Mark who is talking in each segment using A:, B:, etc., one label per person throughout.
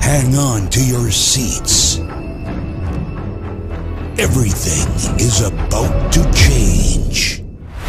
A: Hang on to your seats. Everything is about to change.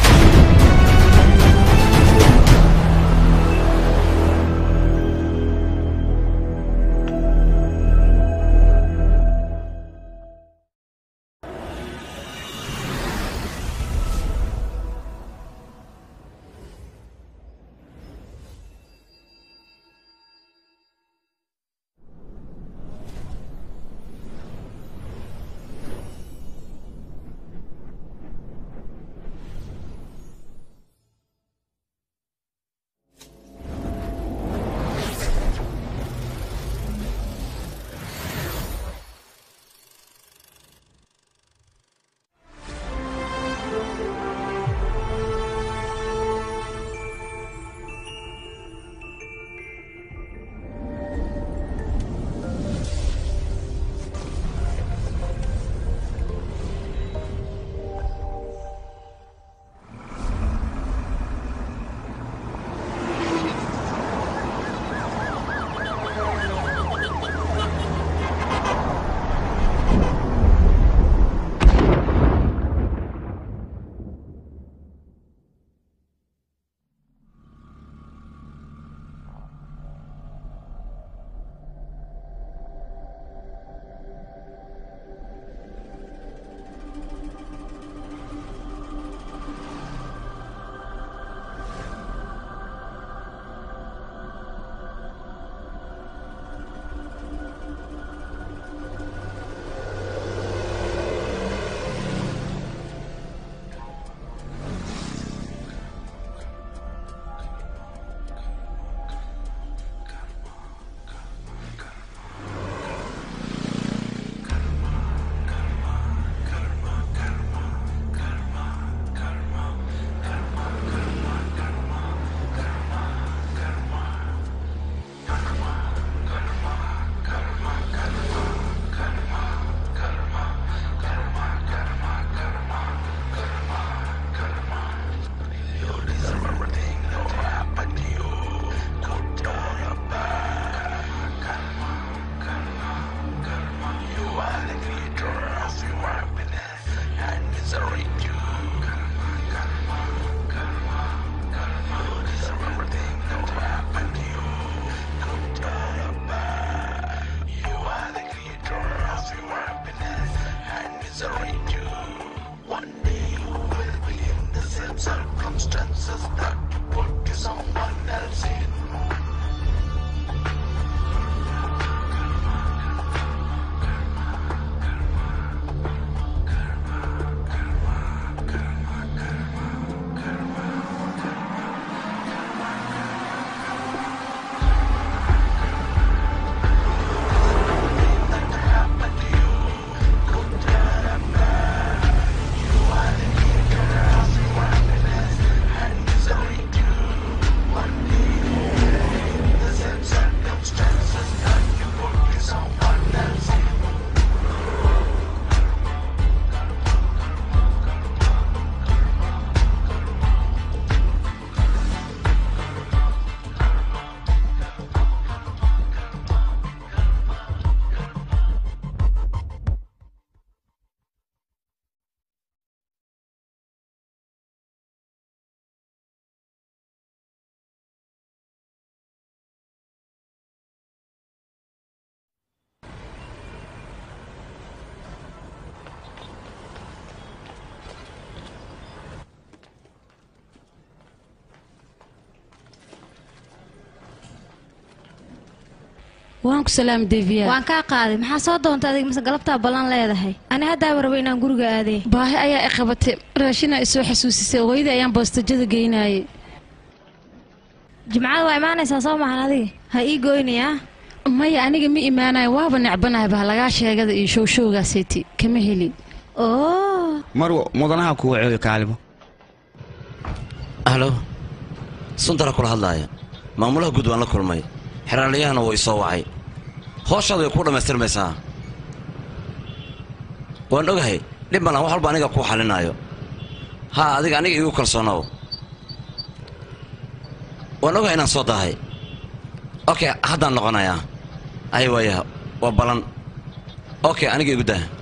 B: waan ku salaam deviya
C: waan kaa qaaday maxaa soo doonta adig mise galabtaa ballan leedahay ani haddaaba rabo inaan guriga aadee
B: baahi ayaa i qabatay raashinaa isoo xasuusisay hooyadii ayaan boostajada geynaayay
C: jimcada waa imaanaysaa soo maxan adiga ha ii goynayaa
B: maya aniga ma imaanayo waaba necbanahay bah lagaa sheegada iyo showshowgaaseyti kama heli
C: oo
D: marwo mudanaha kuwa ceeyo kaalimo
E: halo suntara kula hadlaaya maamulaha guud waan la kulmay xeraaliyahana wuu isoo wacay hooshaada way kuu dhammaystirmaysaa waan ogahay dhib malan wax walba aniga kuu xalinaayo haa adiga aniga iigu kalsoonow waan ogahay inaan soo dahay okay haddaan noqonayaa ay waayaha waa balan okay aniga igu daa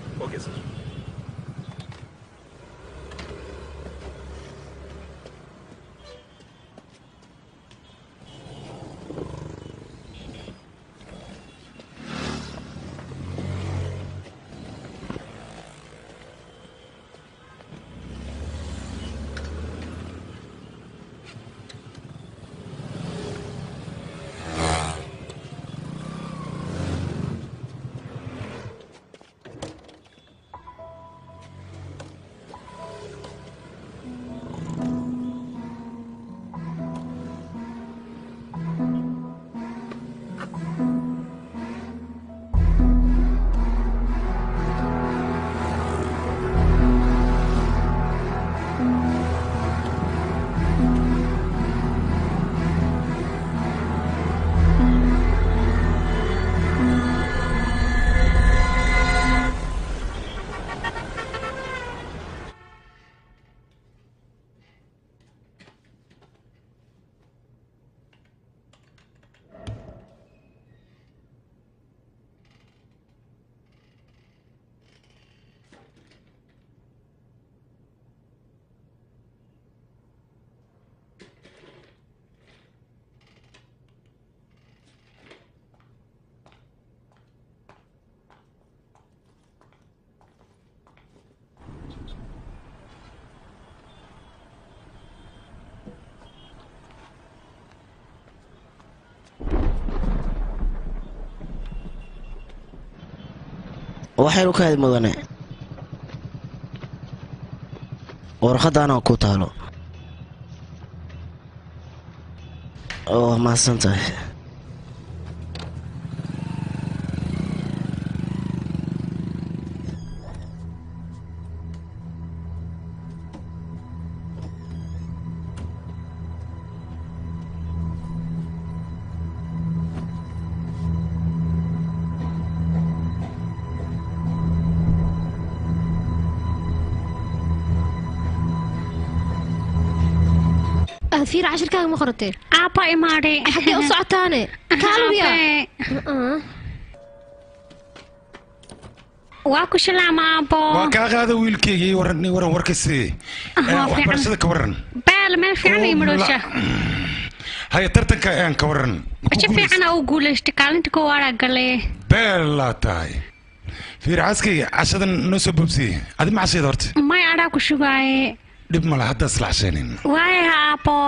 F: waxaynu ka hadi mudane warqadaana ku taalo waa mahadsan tahay
C: aad fiir cashirkaaga ma qoratee
G: aabba imaadhay
C: xaggee u socotaane kaaluya
G: waa ku shilaama aabbo
H: waa kaa qaada wiilkeygii waran waran warkasi
G: Aha,
H: waxbarashada ka waran
G: baal meel fiican iyo madhoosha
H: haya tartanka aan ka waran Ma ku
G: si
H: guulaysay?
G: fiican u guulaystay kaalinta koowaada galee
H: beelaa tahay fiir xaaskayga cashadan noo soo boobsiyey adi ma cashayda horta
G: may adhaa ku shugaaye
H: dhib male haddaa isla cashaynin
G: waayaha aabbo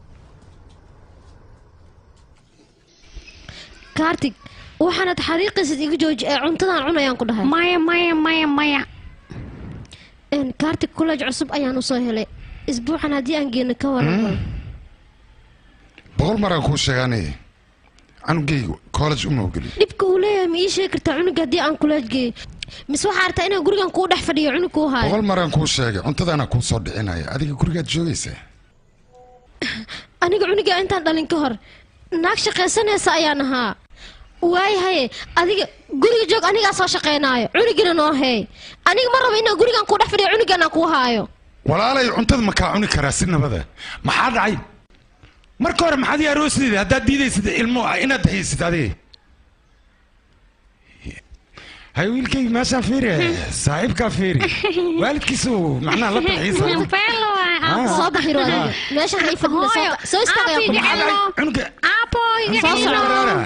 C: kaartig waxaanad xariiqisid iga jooji ee cuntadan cunayaan ku dhahay
G: maya maya maya maya
C: Een, kaartig kuleej cusub ayaan usoo helay isbuucan haddii aan geeno ka waran
H: boqol maraan kuu sheegaanay canugaygu college uma ogeli
C: dhibka uu leeyahay ma ii sheegi kartaa cunuga haddii aan kuleej geeyo mise waxaa artaa inaan gurigan kuu dhex fadhiyo cunug kuu haayo
H: boqol maraan kuu sheegay cuntadaana kuu soo dhicinaya adiga gurigaad joogaysaa
C: aniga cunuga intaan dhalin ka hor naag shaqaysanaysa ayaan ahaa waayahaye adiga guriga joog anigaa soo shaqaynaayo cunugina noo heey aniga ma rabo inaan gurigan kuu dhex fadhiyo cunugana kuu haayo
H: walaalay cuntada ma kaa cuni karaa si nabada maxaa dhacay marka hore maxaad ii aroosdeeda haddaad diidaysid ilmo inaad haysid adiga hay wiilkayga meeshaan fiiri saaxiibkaa fiiri waalidkiisu macnaha la dalxiisa
G: beel waay aabbo
C: soo baxiro adiga meesha ha ii fadhina soo
G: Hooyo,
C: ba- soo istaagaya
G: aabiga
C: kuma
G: celno.
H: cunuga
G: aabbo iga
C: Soo
G: celno
H: Baraara.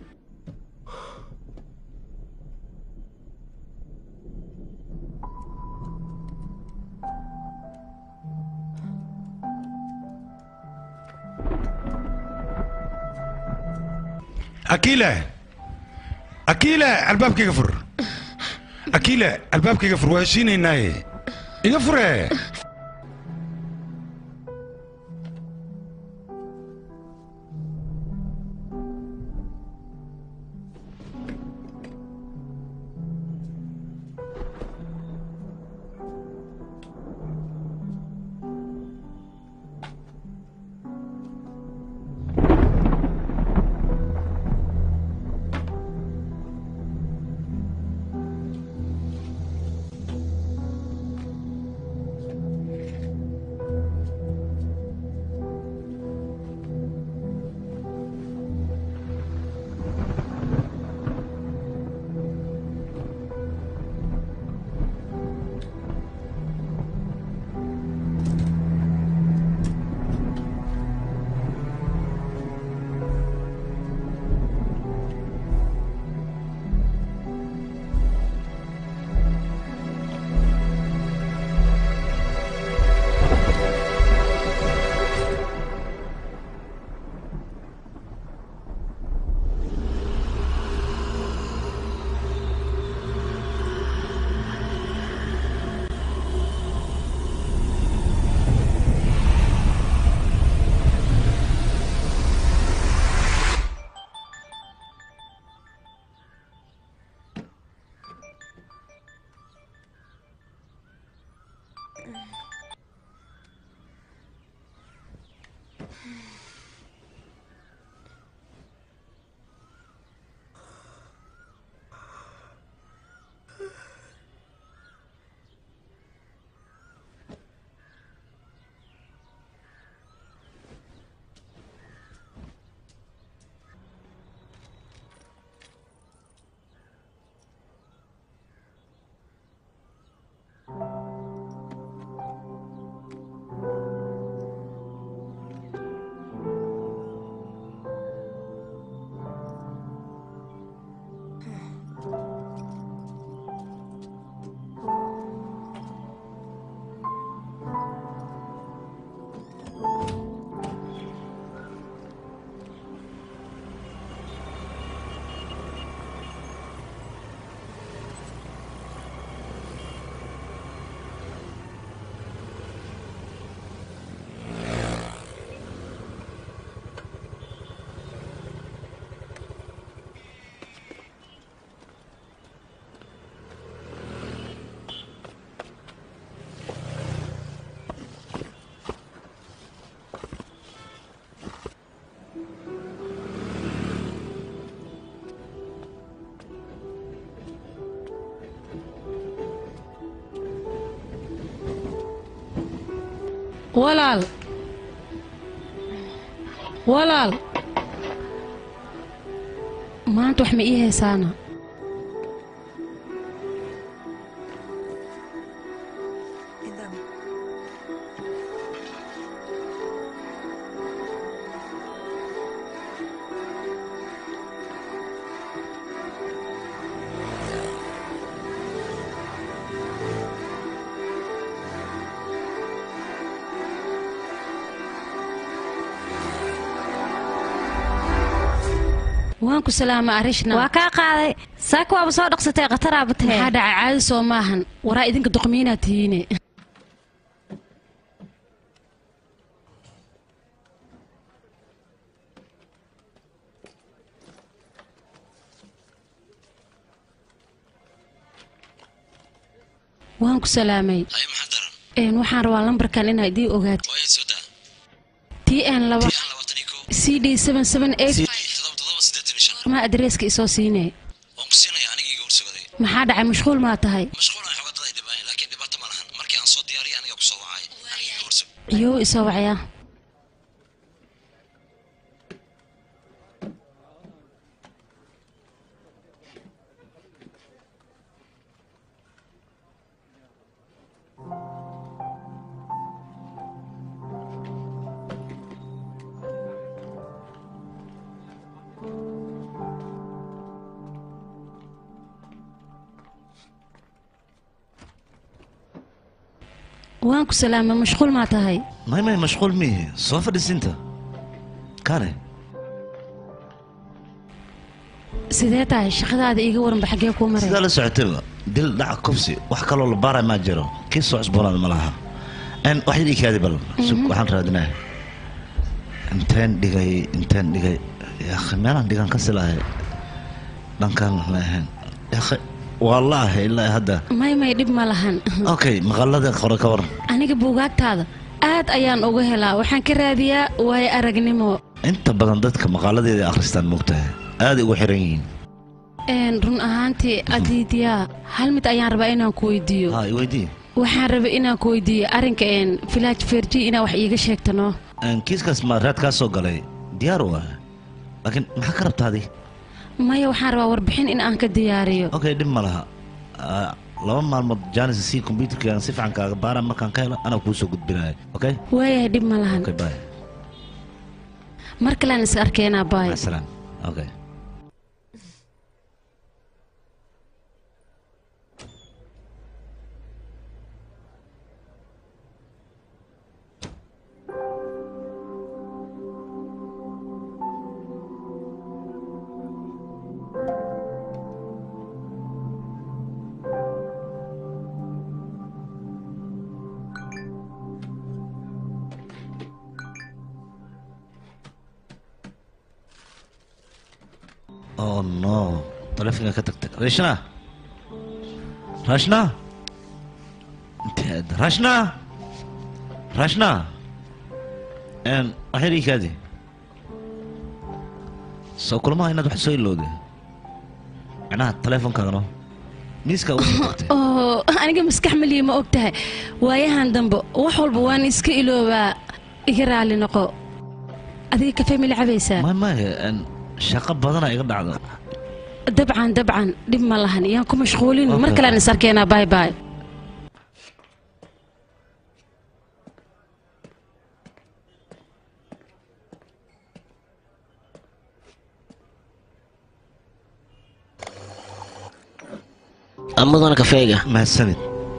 H: akiila akiila albaabkayga fur akiila albaabkayga fur waa heshiinaynaaye iga fure
B: walaal walaal maanta wax ma ii haysaana waan ku salaama arishna
C: waa kaa qaaday saaka waaba soo dhaqsatay khataraaba tahe
B: maxaa dhacay caadi soo maahan waraa idinka doqmiinaad tihiine waan ku salaamay
E: haye maxaa daran
B: een waxaan rabaa lambarkan inaad idii ogaato
E: waayaad soo daa
B: t n laba
E: tiyan labaatan iyo kow
B: c d seven seven eight
E: cd todoba todoba siddeetan iyo shan
B: ma adreeska isoo siinee
E: waan ku siinaya aniga iga horsugaday
B: maxaa dhacay mashquul maa tahay
E: mashquulan xogaa dad ay dhibaan laakiin dhibaato ma lahan markii aan soo diyaariyay aniga ku soo wacay aniga iga horsug
B: iyou isoo wacyaa waan ku salaamay mashquul maa tahay
I: may may mashquul miihi soo fadhiisinta kaane
B: sidee tahay shaqadaada iiga waranba xaggee kuu maray
I: sidaa la socotayba dil dhaca kufsi wax kaloo la baara maa jiro kii soo cusboonaada ma laha n wax yidhi kaadi bal sug waxaan raadinaya inteen dhigay inteen dhigay yaakhi meelaan dhigan ka silahay dhankaan ma ahayn yaakhi waa la ahay ilaa hadda
B: may may dhib ma lahan
I: okay maqalada hore ka waran
B: aniga buugaagtaada aad ayaan uga helaa waxaan ka raadiyaa waayo aragnimo
I: inta badan dadka maqaaladeeda akhristaan moogtahay aaday ugu xiran yihiin
B: een run ahaantii adiidyaa hal mid ayaan rabaa inaan ku weydiiyo
I: ha iweydii
B: waxaan rabay inaan ku weydiiyo arrinka een village ferji inaa wax iiga sheegtano
I: kiiskaas ma raad kaa soo galay diyaar u ah laakiin maxaa ka rabta adi
B: maya waxaan rabaa warbixin in aan ka diyaariyo
I: okay dhib ma laha Ah, laba maalmood janis si computerka si fiican kaaga baara markaan ka helo anaa kuu soo gudbinaya okay
B: waayahay dhib ma lahan
I: okay bye
B: mar kalean is arkeenaa baay
I: mac salaam okay oh no taleefonka ka tagtay rashna rashna inteed rashna rashna n waxay dhigi kaadi soo kulmaha inaad wax soo ilowday macnaha taleefonkaagano miiska ugu soo tagtay
B: oo aniga maskax maliya ma og tahay waayahan dambe wax walba waan iska iloobaa iga raali noqo adiga kafee ma la cabaysaa
I: may may n shaqo badana iga dhacda
B: dabcan dabcan dhib ma lahan yaan ku mashquulin mar
I: Okay.
B: kalean is arkeenaa baay baay
F: amadana kafeega
I: mahadsanid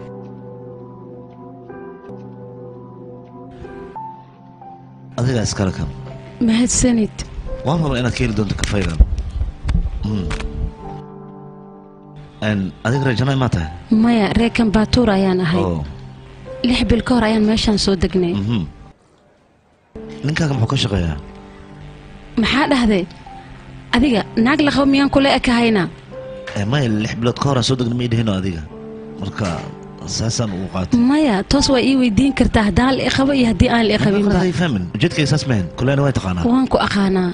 I: adigaa iskale kan
B: mahadsanid
I: waan raba inaad ka heli doonto kafaygan Mm. n adiga rejanay maa tahay
B: maya reer kambaatuur ayaan ahay
I: oo
B: lix bil ka hor ayaan meeshaan soo degnay
I: mhm. ninkaaga muxuu ka shaqeeyaa
B: maxaa dhahday adiga naag laqabo miyaan kula ekahayna
I: Eh, maya lix bilood ka hor aan soo degna ma idhihino adiga marka saasaan ugu qaatay
B: maya toos waa ii weydiin kartaa haddaan la iqabo iyo haddii aan la iqabinba
I: Ay fahmin ujeedkayga saas mahan kuleena way taqaanaa
B: waan ku aqaanaa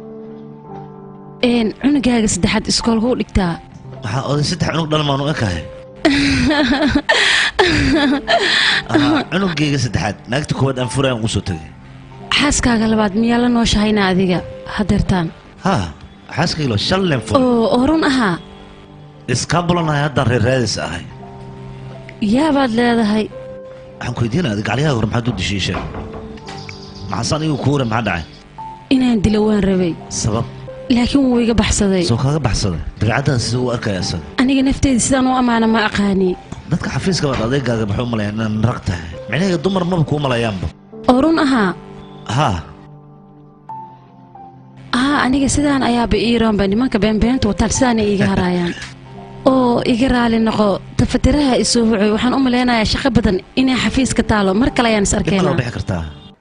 B: een cunugaaga saddexaad iskoolka u dhigtaa
I: waxaa oday saddex cunug dhalmaan u ekahay Aha, cunugayga saddexaad naagta koowaad aan furayaan ugu soo tegay
B: xaaskaaga labaad miyaa la nooshahayna adiga hadeertaan
I: ha xaaskaylo shan leen fur
B: oo oo run ahaa
I: iskaa bulanahay haddaan reer raadis ahay
B: yaabaad leedahay
I: waxaan ku weydiinaya adiga gacliyaha hore maxaad u dishiisheen maxaasaan igu kuure maxaa dhacay
B: inaan dilo waan rabay
I: sabab
B: laakiin wuu iga baxsaday
I: soo kaaga baxsaday dabeecaddaada sida uu arkaya isaga
B: aniga nafteeda sidaan u ammaana ma aqaani
I: dadka xafiiska baad adeegaaga maxay u malayaan inaan rag tahay micnaheega dumar maba kuu malayaanba
B: oo run ahaa
I: ha
B: haa aniga sidaan ayaaba iiroonba nimanka beenbeenta wataan sidaana iiga haraayaan oo iga raali noqo tafatiraha isoo hucoy waxaan u malaynayaa shaqo badan inay xafiiska taalo mar kale ayaan is
I: dib ma loo
B: arkeenaa
I: bixi kartaa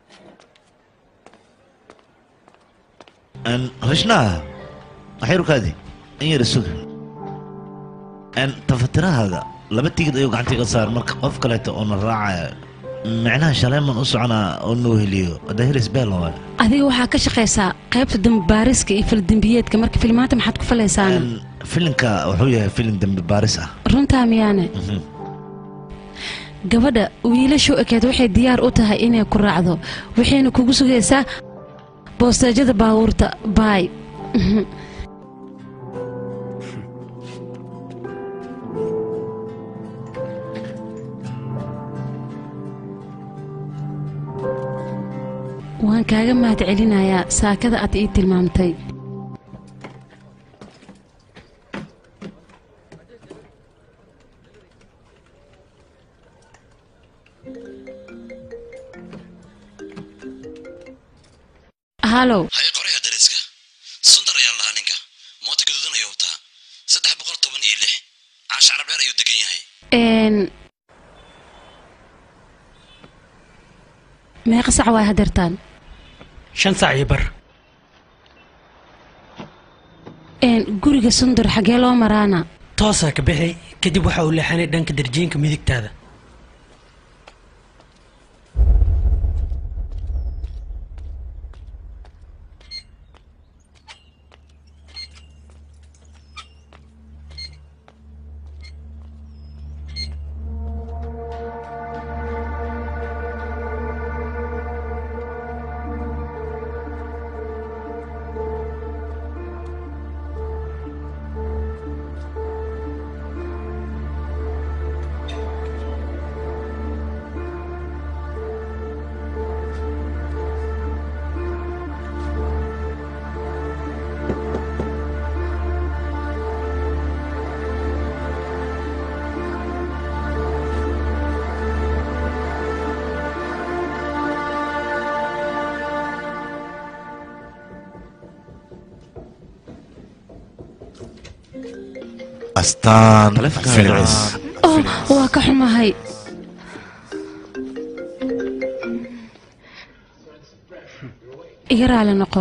I: Een, rishnaha waxyarkaadi in yar isuga Een, tafatirahaaga laba tigid ayuu gacanta iga saar marka qof kaleeto oo na raacaya micnaha shaleeman u soconaa oo noo heliyo dahiris beel waa
B: adiga waxaa ka shaqaysaa qaybta dambabaariska iyo faldembiyeedka marka filmaanta maxaad ku falaysaan
I: Een, filinka wuxuu yahay filin dembi baaris ah
B: runtaa miyaane
I: Mhm.
B: gabadha wiilashu ekeed waxay diyaar u tahay inay ku raacdo waxayna kugu sugaysaa boosteejada baabuurta baay waan kaaga mahad celinayaa saakada aad ii tilmaamtay halow
E: haye qoraya dariska sundar ayaan lahaa ninka mooto gaduudan ayuu wataa saddex boqol toban iyo lix caasha carabdheer ayuu degan yahay
B: n meeqa sac waay hadeertaan
J: shan saac iyo bar
B: n guriga sundur xaggee loo maraana
J: toosaa ka bixi kadib waxa uu leexanay dhanka darjiinka midigtaada
H: astaan
I: Taleefanka
H: films
B: oh waa ka xumahay iga raali noqo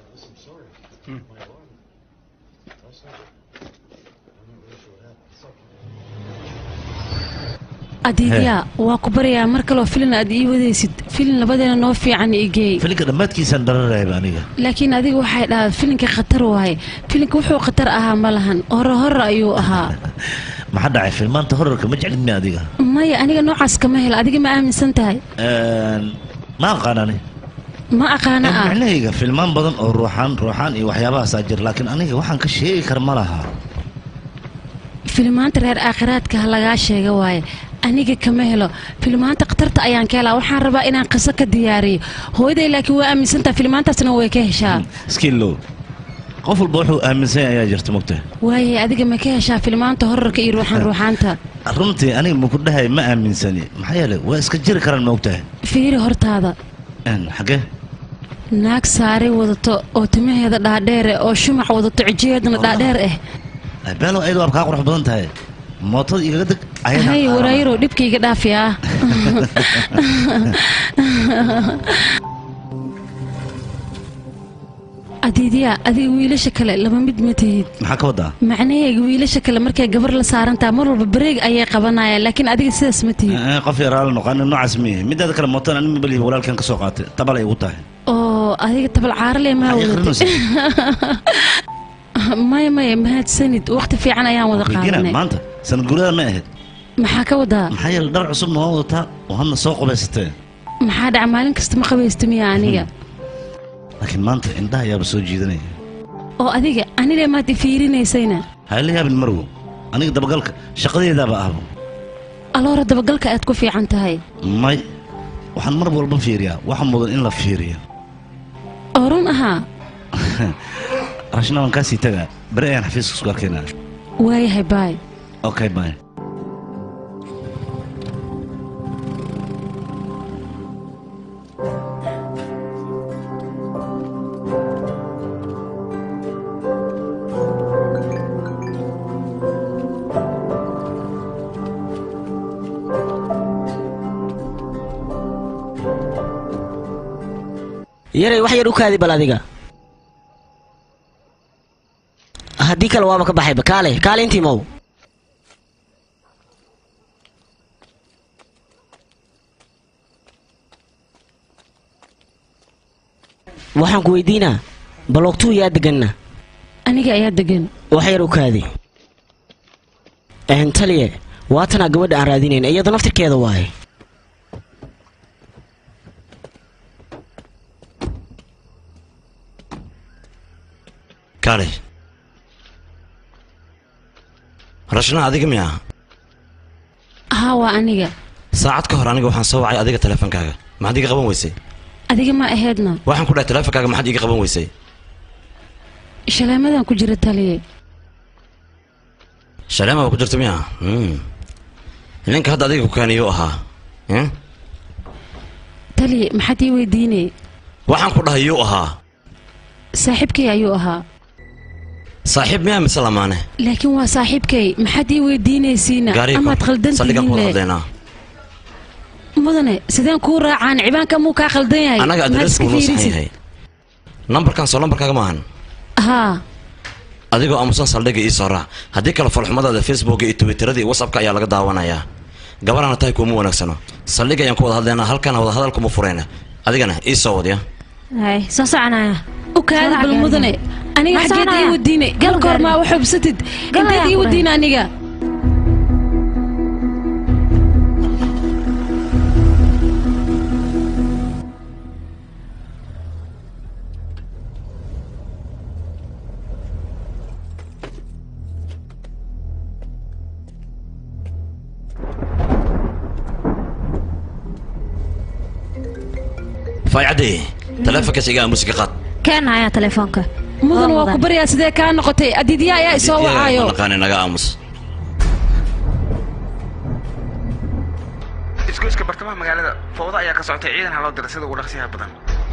B: adiidyaa waa ku baryaa mar kaloo filin aad ii wadaysid filin labadeena noo fiican igeey
I: filinka dhammaadkiisaan dhararayba aniga
B: laakiin adiga waxay dhahaa filinka khatar waaye filinka wuxuu khatar ahaa ma lahan hore hore ayuu ahaa
I: maxaa dhacay filmaanta horarka ma jeclid mi adiga
B: maya aniga noocaas kama helo adiga ma aaminsan tahay
I: Een, ma aqaanani
B: ma aqaana ah
I: micnahayga filmaan badan oo ruuxaan ruuxaan iyo waxyaabahaasaa jira laakiin aniga waxaan ka sheegi kara ma laha
B: filmaanta reer aakhiraadka ha lagaa sheega waaye aniga kama helo filmaanta khatarta ayaan ka helaa waxaan rabaa inaan qiso ka diyaariyo hooyaday laakiin waa aaminsantaha filmaantaasna way ka heshaa
I: skillow qof walba wuxuu aaminsan yahay ayaa jirta mogta
B: waaye adiga ma ka heshaa filmaanta horarka iyo ruuxan ruuxaanta
I: runtii aniga maku dhahay ma aaminsani maxaa yeelay waa iska jiri karaan ma ogtahay
B: fiiri hortaada
I: Een, xagee
B: naag saari wadato oo timaheeda dhaadheer eh oo shumac wadato cijiheedana dhaadheer ah
I: beelo ayadu waab kaa qurux badan tahay mootada igaga deg ayadaan
B: hay
I: qaadana.
B: waraayaroo dhibkayga dhaafi ah adiidyaa adiga wiilasha kale laba mid ma tihid
I: maxaa ka wadaa
B: macnaheega wiilasha kale markay gabar la saarantaa mar walba bareeg ayay qabanayaan laakiin adiga sidaas ma tihid
I: Eh, qof yaraala noqon noocaas miye midaada kale mootada anima beliya walaalkan ka soo qaatay tabal ay ugu tahay
B: oo adiga tabal caarale maa
I: Ay,
B: wadatay maya maya mahadsanid waqti fiican ayaan wada
I: Weydiina,
B: qaadanay
I: maanta sanad guurada ma ahayd
B: maxaa ka wadaa
I: maxaa yeele dhar cusubna waa wadataa oo hadna soo qubaysatee
B: maxaa dhaca maalin kasta ma qabaysta miya aniga
I: laakiin maanta indhaha ayaaba soo jiidanaya
B: oo adiga aniga maad i fiirinaysayna
I: ha ila yaabin marwo aniga dabagalka shaqadeedaaba ahba
B: aloora dabagalka aad ku fiican tahay
I: may waxaan mar walba fiiriyaa waxa mudan in la fiiriyo
B: oo run ahaa
I: rashna waan kaasii tagaa beri ayaan xafiiska isku arkaynaa
B: waayahay baay
I: okay bye
F: yaray wax yar u kaadi bal adiga haddii kale waaba ka baxayba kaale kaale intii mow waxaan ku weydiinaa baloogtuu yaa deganna
B: aniga ayaa degan
F: wax yar u kaadi Een, taliye waatanaa gabadha aan raadinayn iyada naftirkeeda waaye
E: kaalay rashna adiga miya
B: haa waa aniga
E: saacad ka hor aniga waxaan soo wacay adiga teleefankaaga maxaad iga qaban weysay
B: adiga ma ahaydna
E: waxaan ku dhahay teleefankaaga maxaad iga qaban weysay
B: shaleemadan ku jira taliye
E: shaleema ba ku jirta miya Hmm. ninka hadda adiga ku kaaniyuu ahaa Hmm?
B: taliye maxaad ii weydiinay
E: waxaan ku dhahay yuu ahaa
B: saaxiibkay ayuu ahaa
E: saaxiib miyaa mise lamaane
B: laakiin waa saaxiibkay maxaad ii weydiinaysiina
E: gaariga
B: amaad khaldan
E: saldhigan ku wada
B: tihiin le
E: hadlaynaa
B: mudane sideen kuu raacaan cibaanka muu kaa khaldan yahay
E: annaga
B: Maad
E: adreesku
B: iska
E: noo saxan
B: fiirisid?
E: yahay nambarkan soo nambarkaaga maahan
B: haa
E: adigoo aamusan saldhiga ii soo raac haddii kale falxumadaada facebooka iyo twitterada iyo whatsappka ayaa laga daawanayaa gabarana tahay kuuma wanaagsano saldhiga ayaan ku wada hadlaynaa halkana wada hadal kuma furayna adigana ii soo wadya
C: hay soo soconaya
B: u kaadi bal mudane aniga
C: Ma
B: xaggeed ii
C: soconaya?
B: wadiine
C: Gal
B: galka hor
C: gaari.
B: maa wax hubsatid
C: Gal
B: inteed
C: ayaan
B: ii
C: ku
B: wadiine aniga
E: faaycaddi taleefonkaas iga aamusiga qaad
C: keen hayaa telefoonka
B: mudan
C: Waa
B: waa ku
C: mudan.
B: baryaa sidee kaa noqotay adidya ayaa isoo wacaayo
E: naqaani naga aamus
D: isgoyska bartamaha magaalada fowda ayaa ka socotay ciidan ha loo diray sida ugu dhaqsiyaha badan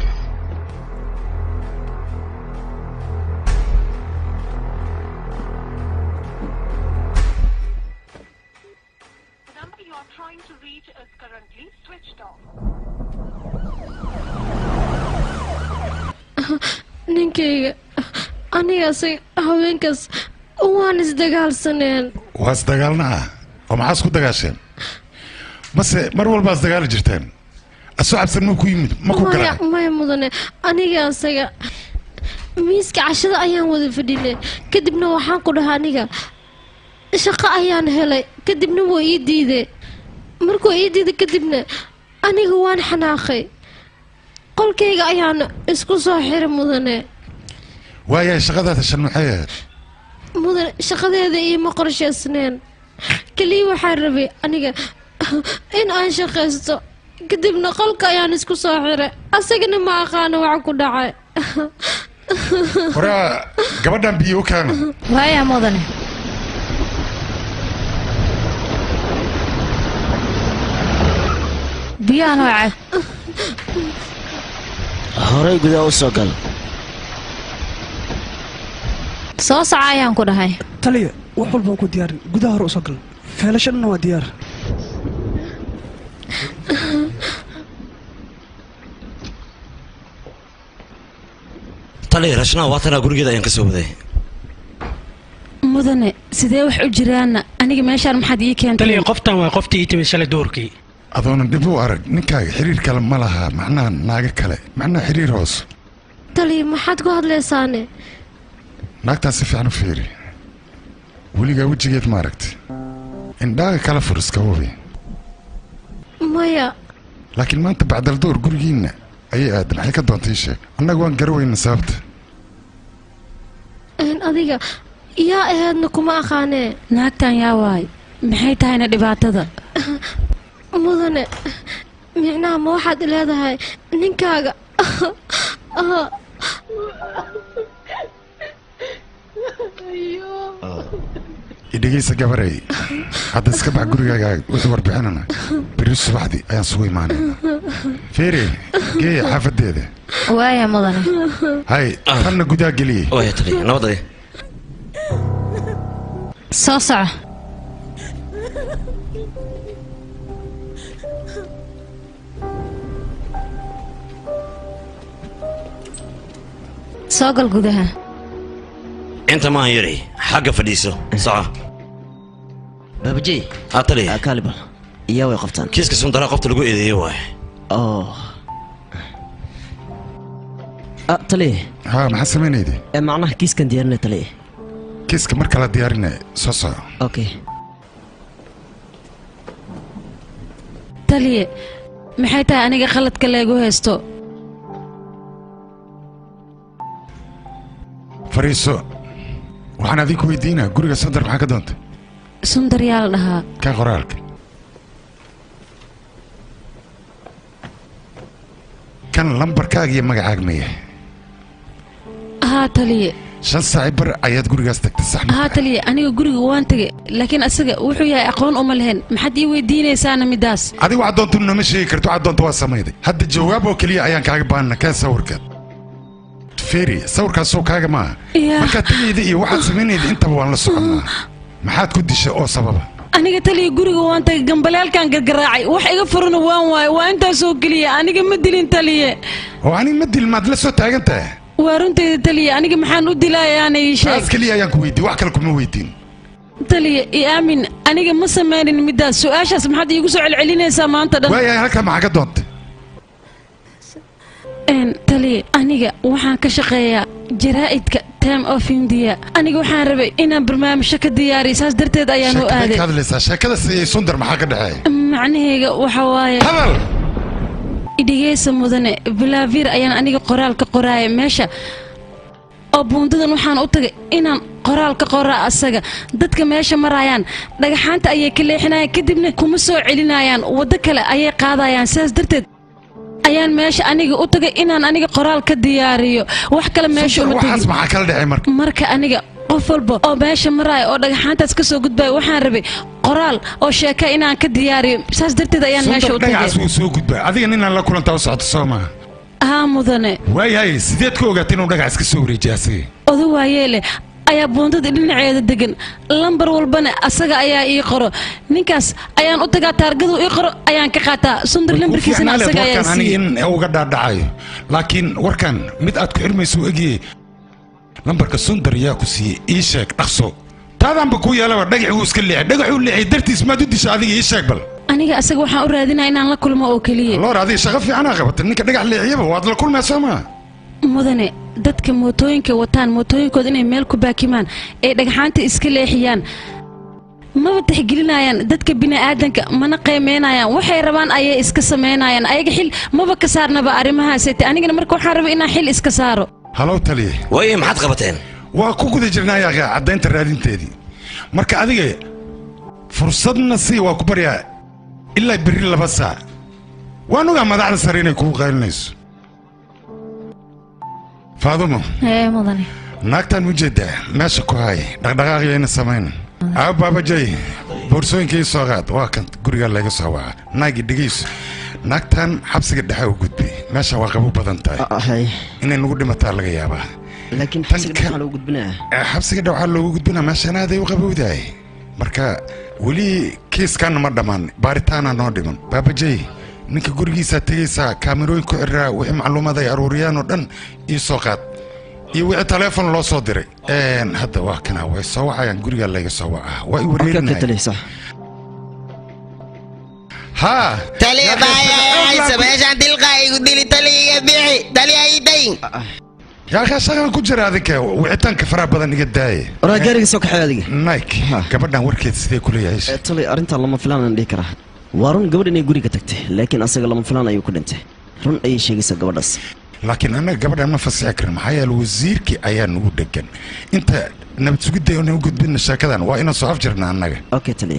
C: ninkayga anigaasi haweenkaas waan isdagaalsaneen
H: waa isdagaalna ah oo maxaa isku dagaasheen mase mar walbaa isdagaali jirteen asoo cabsan ma ku yimid ma ku
C: maya
H: garan
C: maya mudane aniga asaga miiska cashada ayaan wada fadhinay kadibna waxaan ku dhahaa aniga shaqo ayaan helay kadibna waa ii diiday markuu ii diiday kadibna aniga waan xanaaqay qolkayga ayaan isku soo xiray mudane
H: waayahay shaqadaada shan maxay ahayd
C: mudane shaqadeeda iima qorshaysneen keliya waxaan rabay aniga in aan shaqaysto kadibna qolka ayaan isku soo xiray asagana ma aqaano waxa ku dhacay
H: horaa gabadhan biyo u keena
C: waaya mudane
K: biyahan waa cab
F: horay gudaha u soo gal
K: soo soco ayaan ku dhahay
L: taliya wax walbaan ku diyaarin gudaha hore usoo gal feelashadana waa diyaar
E: taliya rashna waatanaa gurigeeda ayaan ka soo waday
B: mudane sidee wax u jiraana aniga meeshaan maxaad ii keentay
J: taliya qoftan waa qoftii ii timid shalay duurkii
H: adoonan dhib u arag ninkaaga xiriir kale ma laha macnaha naaga kale macnaha xiriir hoos
C: taliya maxaad ku hadlaysaane
H: naagtaas si fiican u fiiri weligaa wejigeed ma aragti indhaaga kala fur iska hubi
C: maya
H: laakiin maanta bacdaldoor gurigiinna ayay aadan maxay ka doontay ii sheeg annaga waan garaweyna sababta
C: een adiga yaa ahaydna kuma aqaanee
B: naagtan yaa waay maxay tahayna dhibaatada
C: mudane micnaha ma waxaad leedahay ninkaaga Ah.
H: idhegaysa gabarey hadda iska bax gurigaaga wixii warbixinana beri subaxdii ayaan sugu imaanayna feere geeya xaafadeeda
K: waaya mudane
H: hay tanna gudaa geliyey
E: waya taliya nabadaya
K: soo soco soo gal gudaha
E: inta maahan yari xagga fadhiiso soco
F: baabajey
E: aa taliya
F: kaaliba iyaa way qabtaan
E: kiiska sundaraa qofta lagu eedeeyey waay
F: oh ah taliye
H: haa maxaa samaynayde
F: ee macnaha kiiskan diyaarinay taliye
H: kiiska mar kala diyaarinaya soo soco
F: okay
B: taliye maxay tahay aniga khaladka leegu haysto
H: fariiso waxaan adinku weydiinaa guriga sandar maxaa ka doontay
B: sundar yaa la dhahaa
H: kaa qoraalka kan lambarkaaga iyo magacaaga maya
B: haa taliye
H: shan saaci bar ayaad gurigaas tagtay sax ma
B: haa taliye aniga guriga waan tegay laakiin asaga wuxuu yahay aqoon uma lehen maxaad ii weydiinaysaana midaas
H: adigu waxaad doonta nama sheegi karto waxaad doonta waa samayday hadda jawaab oo keliya ayaan kaaga baahana keen sawirka feri sawirkaasoo kaaga maaha
B: Yaa.
H: markaad tegayda iyo waxaad samaynayda intaba waan la soconnaa maxaad ku dishay oo sababa
B: aniga taliye guriga waan tagay gambalaalkan gargaraacay wax iga furana waan waayo waa intaasoo keliya aniga ma dilin taliye
H: oo aniga ma dil maad la soo taagan tahay
B: waa runtayda taliye aniga maxaan u dilayaana ii sheeg
H: taas keliya ayaan ku weydiin wax kale kuma weydiin
B: taliye i aamin aniga ma samaynin midaas su-aashaas maxaad iigu soo celcelinaysaa maanta dhan
H: waayahay halkaa maxaa ka doontay
B: Een, taliye aniga waxaan ka shaqeeyaa jaraa'idka time of india aniga waxaan rabay inaan barnaamijyo ka diyaariyo saas darteed ayaan u
H: sheekadaad
B: aaday
H: ka hadlaysaa sheekada siiyey sundar maxaa ka dhexeeya
B: macnahayga waxa waaye
H: hadal
B: idhigeysa mudane bilaavir ayaan aniga qoraal ka qoraaya meesha oo buundadan waxaan u tagay inaan qoraal ka qoraa asaga dadka meesha marayaan dhagaxaanta ayay ka leexinayaan kadibna kuma soo celinayaan waddo kale ayay qaadayaan sidaas darteed ayaan meesha aniga u tagay inaan aniga qoraal ka diyaariyo wax kale meesha uma
H: waxaas
B: tegin
H: maxaa kala dhexay marka
B: marka aniga qof walba oo meesha maraya oo dhagaxaantaas ka soo gudbaya waxaan rabay qoraal oo sheeka inaan ka diyaariyo saas darteed ayaan meesha
H: sundar
B: u tagay
H: dhagacaas wuu soo gudbaa adiga ninaan la kulantaa u socoto soo maaha
B: haa mudane
H: waayahay sideed ka ogaatay inuu dhagax iska soo wareejiya asiga
B: odo waayeele ayaa buundada dhinaceeda degan lambar walbana asaga ayaa ii qoro ninkaas ayaan u tagaa taargadu ii qoro ayaan ka qaataa sundar lambarkiisana
H: fiicnaaleed
B: asaga ayaa
H: warkan aniga
B: siiye
H: in uga dhaadhacayo laakiin warkan mid aad ku xirmayso u egiyey lambarka sundar yaa ku siiyey ii sheeg dhaqso taadaanba ku yeelaba dhagax wuu iska leexay dhagaxuu leexay dartiis maad u disha adiga ii sheeg bal
B: aniga asaga waxaan u raadinaa inaan la kulmo oo keliya
H: loor adiga shaqo fiicanaa qabata ninka dhagax leexiyaba waad la kulmaa soo maa
B: mudane dadka mootooyinka wataan mootooyinkooda inay meel ku baakimaan ee dhagxaanta iska leexiyaan maba tixgelinayaan dadka bini'aadanka mana qiimeynayaan waxay rabaan ayay iska samaynayaan ayaga xil maba ka saarnaba arrimahaasete anigana marka waxaan rabay inaan xil iska saaro
H: halow taliye
E: waaye maxaad qabateen
H: waa ku guda jirnaa yaaqe caddaynta raadinteedii marka adiga fursadna sii waa ku baryaa ilaa berri laba saac waan ogaa madaxda sare inay kugu qaylinayso faadumo
K: ee mudane
H: naagtaan ujeeddaa meesha ku hay dhaqdhaqaaqyayna samayn aa baabajay boorsooyinka ii soo qaad waa kan gurigaa layga soo waca naagi dhegayso naagtan xabsiga dhexe u gudbay meesha waa qabo badan tahay inay nagu dhimataa laga yaabaa
F: laakiin xabsiga waxaa loo gudbinaya
H: Eh, xabsiga dhexe waxaa loogu gudbinaa meeshaan aaday u qabowdahay marka weli kiiskanna ma dhammaan baaritaana noo dhiman baabajay ninka gurigiisaa tegaysaa kaamirooyin ku xiraa wixii macluumaad ay aruuriyaan oo dhan ii soo qaad iyo wixii taleefon loo soo diray Een, hadda waa kana way soo wacayaan gurigaa layga soo wacaa waa i wareerinaya haa
M: taliya baaya haysa meeshaan dilqaa igu dili taliya iga bixi taliya ii dayin
H: yaa kaa shaqan ku jira adinka wicitaanka faraha badan iga daaye
M: waraa gaariga soo kaxay adiga
H: nike gabadhan warkeed sidee kuleeyahay
M: tolay arrintaa lama filaan aan dhihi karaa waa run gabadh inay guriga tagtay laakiin asaga lama filaan ayuu ku dhintay run ayay sheegaysaa gabadhaas
H: laakiin annaga gabadhan ma fasixi karin maxaa yeele wasiirkii ayaa nagu dhegan inta nabad sugidda na gudbina sheekadan waa inaan soo afjirna annaga
M: okay taliya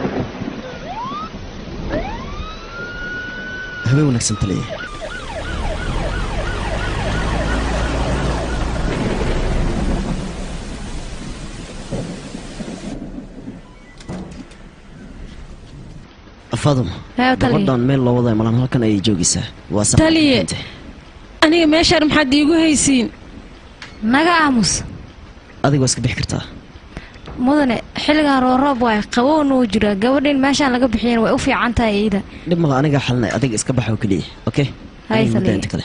M: habeen wanaagsan taliya faduma
B: Haa, taliya.
M: gabadhan meel loo waday malan halkan ayay joogaysaa waa sax
B: taliye aniga meeshaan maxaad iigu haysiin
K: naga aamus
M: adiga waa iska bixi kartaa
K: mudane xilligan rooroob waay qabowna wuu jiraa gabadhin meeshaan laga bixiyana way u fiican tahay iida
M: dhib mala anigaa xalinay adiga iska baxa oo keliya okay
K: Hay,
M: Aniga muddo
K: taliya.
M: inta kale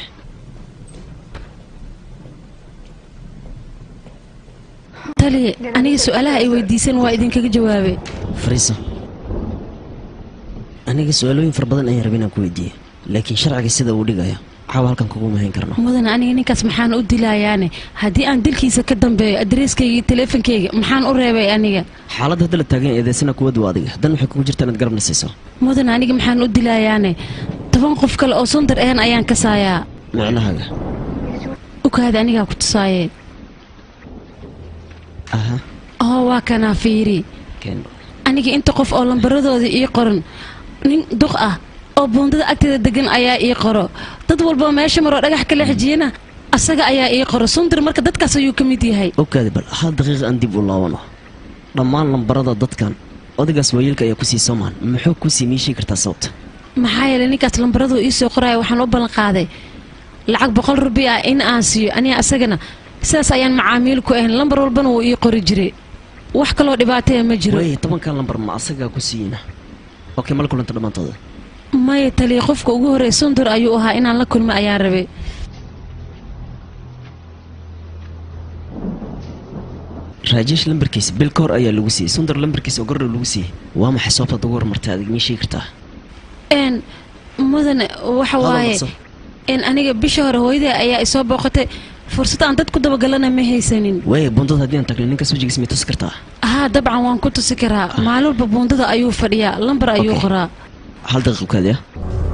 B: taliye aniga su-aalaha ay weydiisan waa idinkaga jawaabay
M: fariiso aniga su-aalooyin fara badan ayaan rabay inaan ku weydiiyo laakiin sharciga sida uu dhigayo caawa halkan kuguma hayn karno
B: mudan aniga ninkaas maxaan u dilayaane haddii aan dilkiisa ka dambeeyo adreeskayga iyo teleefonkayga maxaan u reebay aniga
M: xaaladda hadda la taagan eedeysana kuwad waa adiga dan waxay kugu jirtaa inaad garabna siiso
B: mudan aniga maxaan u dilayaane toban qof kale oo sundar ahan ayaan kasaayaa
M: macnahaaga
B: ukaada anigaa ku tusaaye
M: aha
B: oo waa kanaa fiiri
M: keen
B: aniga inta qof oo lambaradooda ii qoran nin duq ah oo buundada agteeda degan ayaa ii qoro dad walba meesha maroo dhagax ka leexjiyana asaga ayaa ii qoro sundar marka dadkaas ayuu ka mid yahay
M: ogaadi bal hal daqiiqa aan dib u laabano dhammaan lambarada dadkan odagaas waayeelka ayaa kusii soomaan muxuu kusii miishii kartaa sababta
B: maxaa yeelay ninkaas lambaraduu ii soo qoraya waxaan u ballan qaaday lacag boqol rubi ah in aan siiyo aniga asagana sidaas ayaan macaamiil ku ahayn lambar walbana wuu ii qori jiray wax kaloo dhibaataya ma jiro
M: way tobankan lambar ma asagaa ku siiyina okay mala kulanta dhammaantooda
B: maya taliya qofka ugu horreey sundur ayuu ahaa inaan la kulmo ayaan rabay
M: raajesh lambarkiisa bil ka hor ayaa lagu siiyey sundar lambarkiisa oo gordhow lagu siiyey waa maxay sababtaad ugu hormartay adig mii sheegi kartaa
B: n mudane waxa
M: Hada
B: waaye
M: marso.
B: n aniga bisha hore hooyaday ayaa isoo booqatay fursad aan dad ku dabagalana ma haysanin
M: waaya buundada haddii aan tagno ninkaas wejigiisa may tusi kartaa
B: haa dabcan waan ku tusi karaa maalin walba buundada ayuu fadhiyaa lambar ayuu
M: Okay.
B: qoraa
M: hal daqiiq ukaadi ah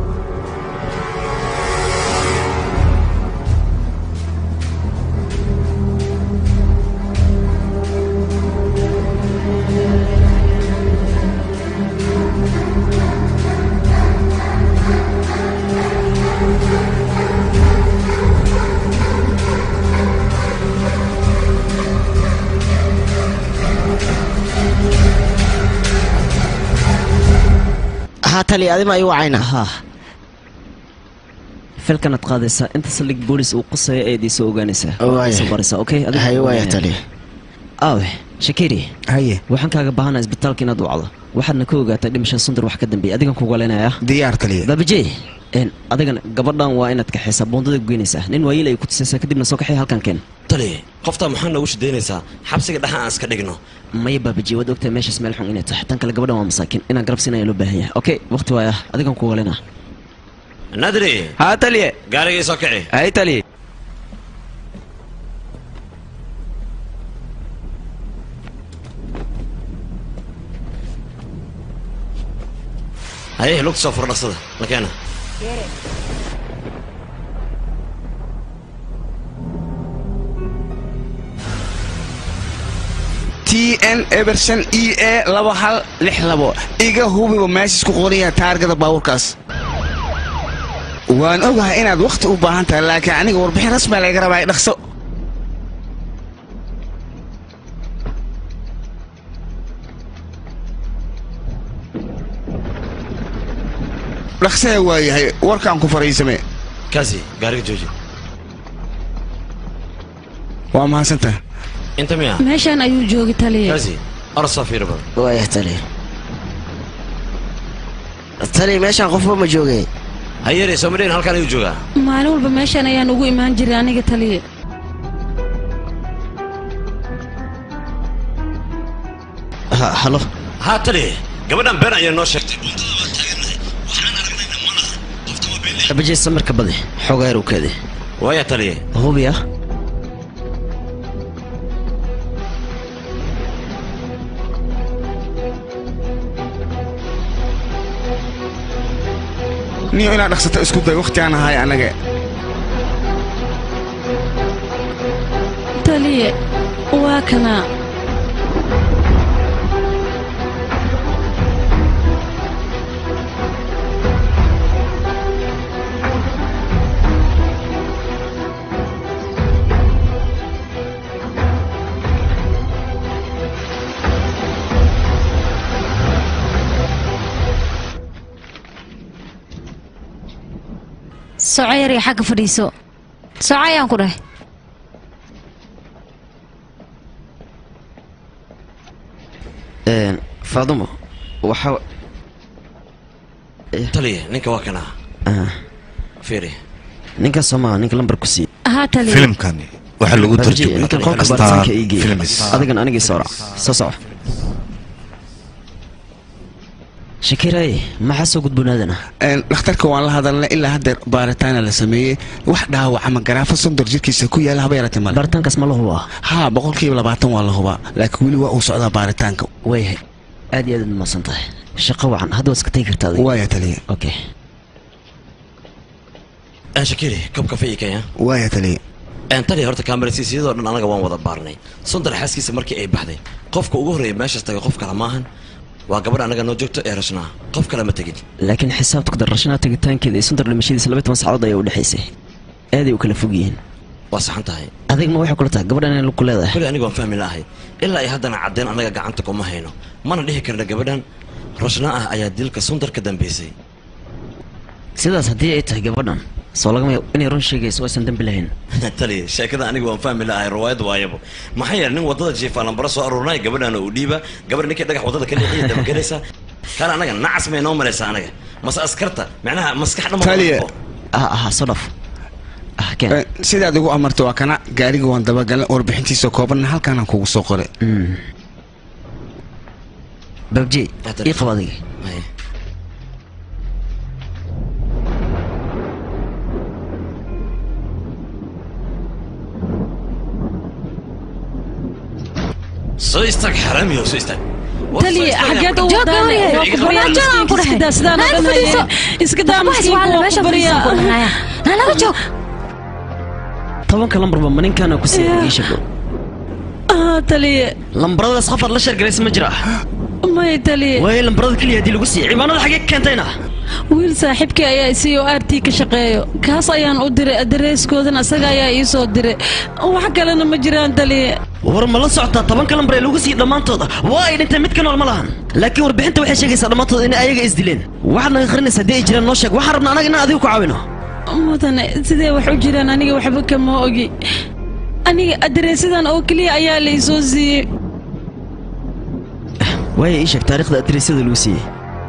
F: haa tali adima igu wacayna
M: haa filkanaad qaadaysaa inta saldhig boolis uu qusaya ayaad iisoo ogaanaysaa
F: Waaya.
M: soo baraysaa okay adiga
F: Haye, waaya,
M: ogaanaya.
F: tali.
M: aawe shakiri
F: haye
M: waxaan kaaga baahanaa isbitaalka inaad wacdo waxaadna ka ogaataa dhimashada sundar wax ka dambeeya adigan kugu leynaya
F: diyaar taliya
M: baabajey een adigana gabadhan waa inaad kaxaysaa buundada goynaysaa nin waayeel ay ku tusaysaa kadibna soo kaxay halkan keen
E: tali qoftaa maxaa noogu shidaynaysaa xabsiga dhexa aan iska dhigno
M: maya baabajey waad ogtahay meeshaas meel xun inay tahay tan kale gabadhan waa masaakiin inaan garab siinaya loo baahan yahay okay waqti waaya adigan kugu leynaa
E: nadri
N: haa taliye
E: gaarigii soo kici
N: hay taliye
E: haye lugta soo furo dhaqsada la keena
N: t n eberson e a laba hal lix labo iga hubiba meeshaas ku qoraya taargada baabuurkaas waan ogahay inaad wakhti u baahan tahay laakiin aniga warbixin rasmi laga rabaa dhaqso dhaqsee waa yahay warkaan ku fariisame
E: kaasi gaariga jooji
N: waa mahadsantahay
E: inta miya
B: meeshaan ayuu joogi taliya
E: kaasi orod soo fiiri badan
F: waaya tali tali meeshaan qofba ma joogay
E: hayere soo madhayn halkaan ayuu joogaa
B: maalin walba meeshaan ayaan ugu imaan jiray aniga taliya
M: ha halo
E: haa tali gabadhan been ayaa noo sheegtay
M: baabajey samirka badi xoogaa yar u kaadi
E: waaya taliye
M: hubi ah
N: niyo inaad dhaqsato isku day wakhti aan ahay anaga
B: taliye waa kana
K: soco yar iyo xagga fadhiiso soco ayaan ku dhahay
M: Een, faadumo waxa
E: taliya ninka waa kana
M: ah,
E: fiiri
M: ninka soomaa ninka lambar ku sii
B: haa taliye
A: filimkani waxaa lagu
M: Barji, ninka qolka
A: tarjumay
M: baaritaanka ii geey
A: films
M: adigan anigii soo raac soo soco shakiray maxaa soo gudboonaadana
N: Een, dhakhtarka waan la hadalnay ilaa haddeer baaritaana la sameeyey wax dhaawac ama garaafa sondor jirkiisa ku yaala haba yaratay male
M: baaritaankaas ma la hubaa
N: haa boqolkiiba labaatan waa la hubaa laakiin weli waa uu socdaa baaritaanka
M: waayahay aad iyo aad aad umahadsan tahay shaqo wacan hadda waad iska tegi kartaa adiga
N: waaya taliya
M: okay
E: aan shakiri kab kafe ii kenya
N: waaya taliya
E: aan taliya horta kaamarasiisiyadoo dhan anaga waan wada baarnay sundar xaaskiisa markii ay baxday qofka ugu horreeya meeshaas tagay qof kale maahan waa gabadh anaga noo joogto ee rashnaa qof kale ma tegin
M: laakiin xisaabta ku darrashanaa tegitaankeeda iyo sundar dhimashadiisa laba toban saacadood ayaa u dhexaysay aaday u kala fog yihiin
E: waa saxan tahay
M: adigma waxay kula tahay gabadhan inay ku leedahay
E: kule aniga waan fahmi lahay ilaa ay haddana caddeen annaga gacanta kuma hayno mana dhihi karna gabadhan rashnaa ah ayaa dilka sundar ka dambeysay
M: sidaas haddii ay tahay gabadhan soo lagama yaabo inay run sheegayso aysan dembi lahayn
E: taliya sheekada aniga waan fahmi lahay riwaayad waayabo maxaa yeelay nin wadada jiifa lambaro soo aruurinaya gabadhana uu dhiiba gabadh ninkii dhagax wadada ka leexiya dabagelaysa kaale anaga nacas may noo malaysaa anaga mase askarta macnaha maskax dhama
N: Taliya.
M: ah ah soo dhaf ah keen
N: Een, sidaad igu amartay waa kana gaariga waan dabagalay warbixintiisa koobanna halkaanaan kugu soo qoray
M: babji ii qab adiga
E: Haye. soo istaag xaraamiyo soo istaag War, soo
B: taliye
E: istaag,
B: xageed
E: yaa
B: u
E: ku-
B: wadaane
E: Iga
B: waa ku
E: qabo.
B: baryaa
K: Joogaan ku
B: miskiinka
K: dhahay.
B: iska daa sidaan
K: Naag
B: oo dhan
K: fadhiiso.
B: hayeen. iska daa
K: Waxbaas
B: miskiinka
K: waa la
B: waa
K: meesha
B: ku baryaa
K: fadhiisan ku dhahaya. Na laga joog.
M: tobanka lambarba ma ninkaana ku sii
B: Yeah.
M: ii sheego
B: ah taliye
M: lambaradaas qof aad la sheergalaysa ma jira
B: may taliye
M: waayo lambarada keliya haddii lagu siiyo ciwaanada xagee ka keentayna
B: wiil saaxiibkii ayaa isii oo r t ka shaqeeyo kaas ayaan u diray adareyskoodana isaga ayaa ii soo diray wax kalena ma jiraan taliye
M: war ma la socotaa tobanka lambar ee lagu siiyey dhammaantooda waa ay dhinteen mid ka nool ma lahan laakiin warbixinta waxay sheegaysaa dhammaantooda inay ayaga isdileen waxaad naga qarinaysa haddii ay jiraan noo sheeg waxaan rabnaa anaga inaan adigu ku caawino
B: mudane sidee wax u jiraan aniga waxba kama ogi aniga adareysadan oo keliya ayaa la ii soo siiyey
M: waayo ii sheeg taariikhda adreysyada lagu siiyey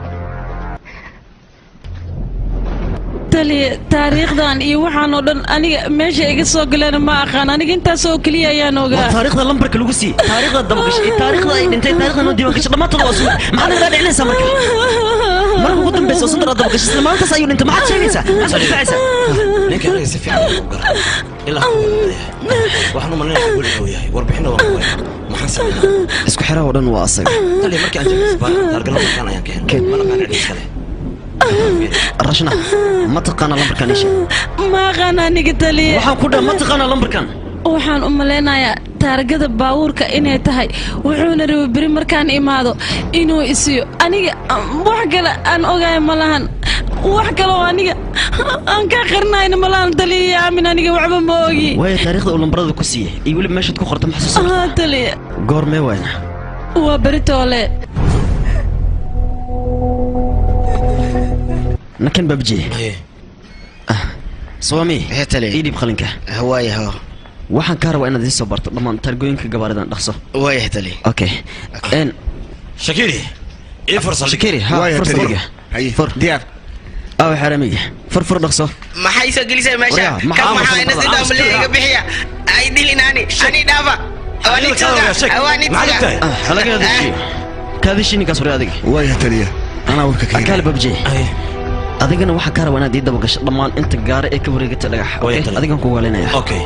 B: taliye taariikhdan iyo waxaan oo dhan aniga meesha iga soo galeen ma aqaan aniga intaas oo keliya ayaan
M: waa
B: ogaa
M: taariikhda lambarka lagu siiyey taariikhda dabagashay iyo taariikhda ay dhintay taarikhda noo diiwaan gashay dhammaantooda waa sugan maxaad naga dhaadhicinaysaa marka marka ugu dambeysa oo sandara dabagashay isla maalintaas ayuu dhintay maxaad sheegaysaa maxaad soo difaacaysaa
E: ninka anaga si fiican u gara ilaa waxaan u malinaya guri uu yahay warbixinna waan ku wayna maxaan sameynaa
M: isku xiraha oo dhan waa asaga
E: taliya markii aan jabis baan taargala markaan ayaan ka helnay mana qaan cidhiis kale
M: rashna ma taqaana lambarkan ii sheeg
B: ma aqaan aniga taliye
M: waxaan ku dhaha ma taqaana lambarkan
B: waxaan u malaynayaa taargada baabuurka inay tahay wuxuuna rabay beri markaan imaado inuu isiyo aniga wax kale aan ogaay ma lahan wax kale oo aniga aan ka qarnayna ma lahan taliya aamin aniga waxba ma ogi
M: waayo taariikhda uu lambarada ku siiyey iyo weliba meeshaad ku qorta maxasuusa
B: haa taliya
M: goormee wayna
B: waa beri toole
M: nakan babji
E: Haye.
M: swami
O: Hee, taliya.
M: ii dhiib qalinka
O: waaya ho
M: waxaan kaa rabaa inaad ii soo barto dhammaan taargooyinka gabaaridan dhaqso
O: waaya taliya
M: okay n
E: shakiri ii farsal
M: shakiri ha
N: Waaya,
M: fursadiga
N: taliya. haye
M: fur
N: diyaar
M: aw xaramiga fur fur dhaqso
O: maxay soo gelisay meesha
M: Waryaa, maxaa
O: kan maxaa
M: aamusan
O: ina
M: badan?
O: sidaa
M: Aamus
O: maliya
M: kala.
O: iga bixiya ay dilin ani ani dhaafa
E: Adiga kala waa, sheeg.
O: waa
E: Maxaad
O: nitiga
E: ogtahay?
M: ah halaga dajiyo kaadishi ninkaas hore adiga
N: waaya taliya anaa warka ka
M: akaale
N: helay
M: babji
E: Haye.
M: adigana waxaa kaa rabaa inaad ii dabagasho dhammaan inta gaare ee ka wareegata dhagax
E: Waaya,
M: okay?
E: taliya.
M: adigan ku waalinaya
E: okay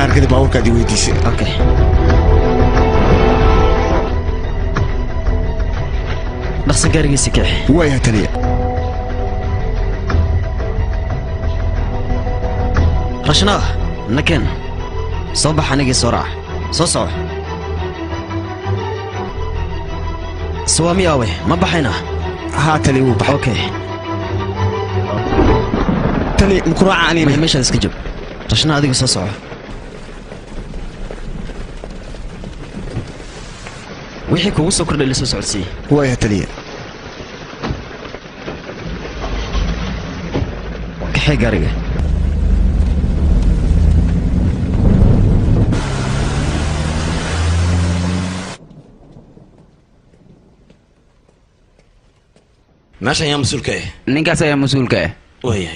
N: taargada baabuurkaad i weydiisay
F: okay dhaqso gaarigiisa keex
N: waaya taliya
F: rashnaa nakeen soo bax anigii soo raac soo soco sawaami aawe ma baxayna
N: haa tali wuu baxa
F: okay
N: tali mukuraaca anina
F: meeshaad iska joog rashnaa adiga soo soco wixii kugu soo kordhay la soo socodsiiye
N: waaya taliya
F: kaxee gaariga
E: meeshan yaa mas-uulka ah
D: ninkaas ayaa mas-uulka ah
E: waayahay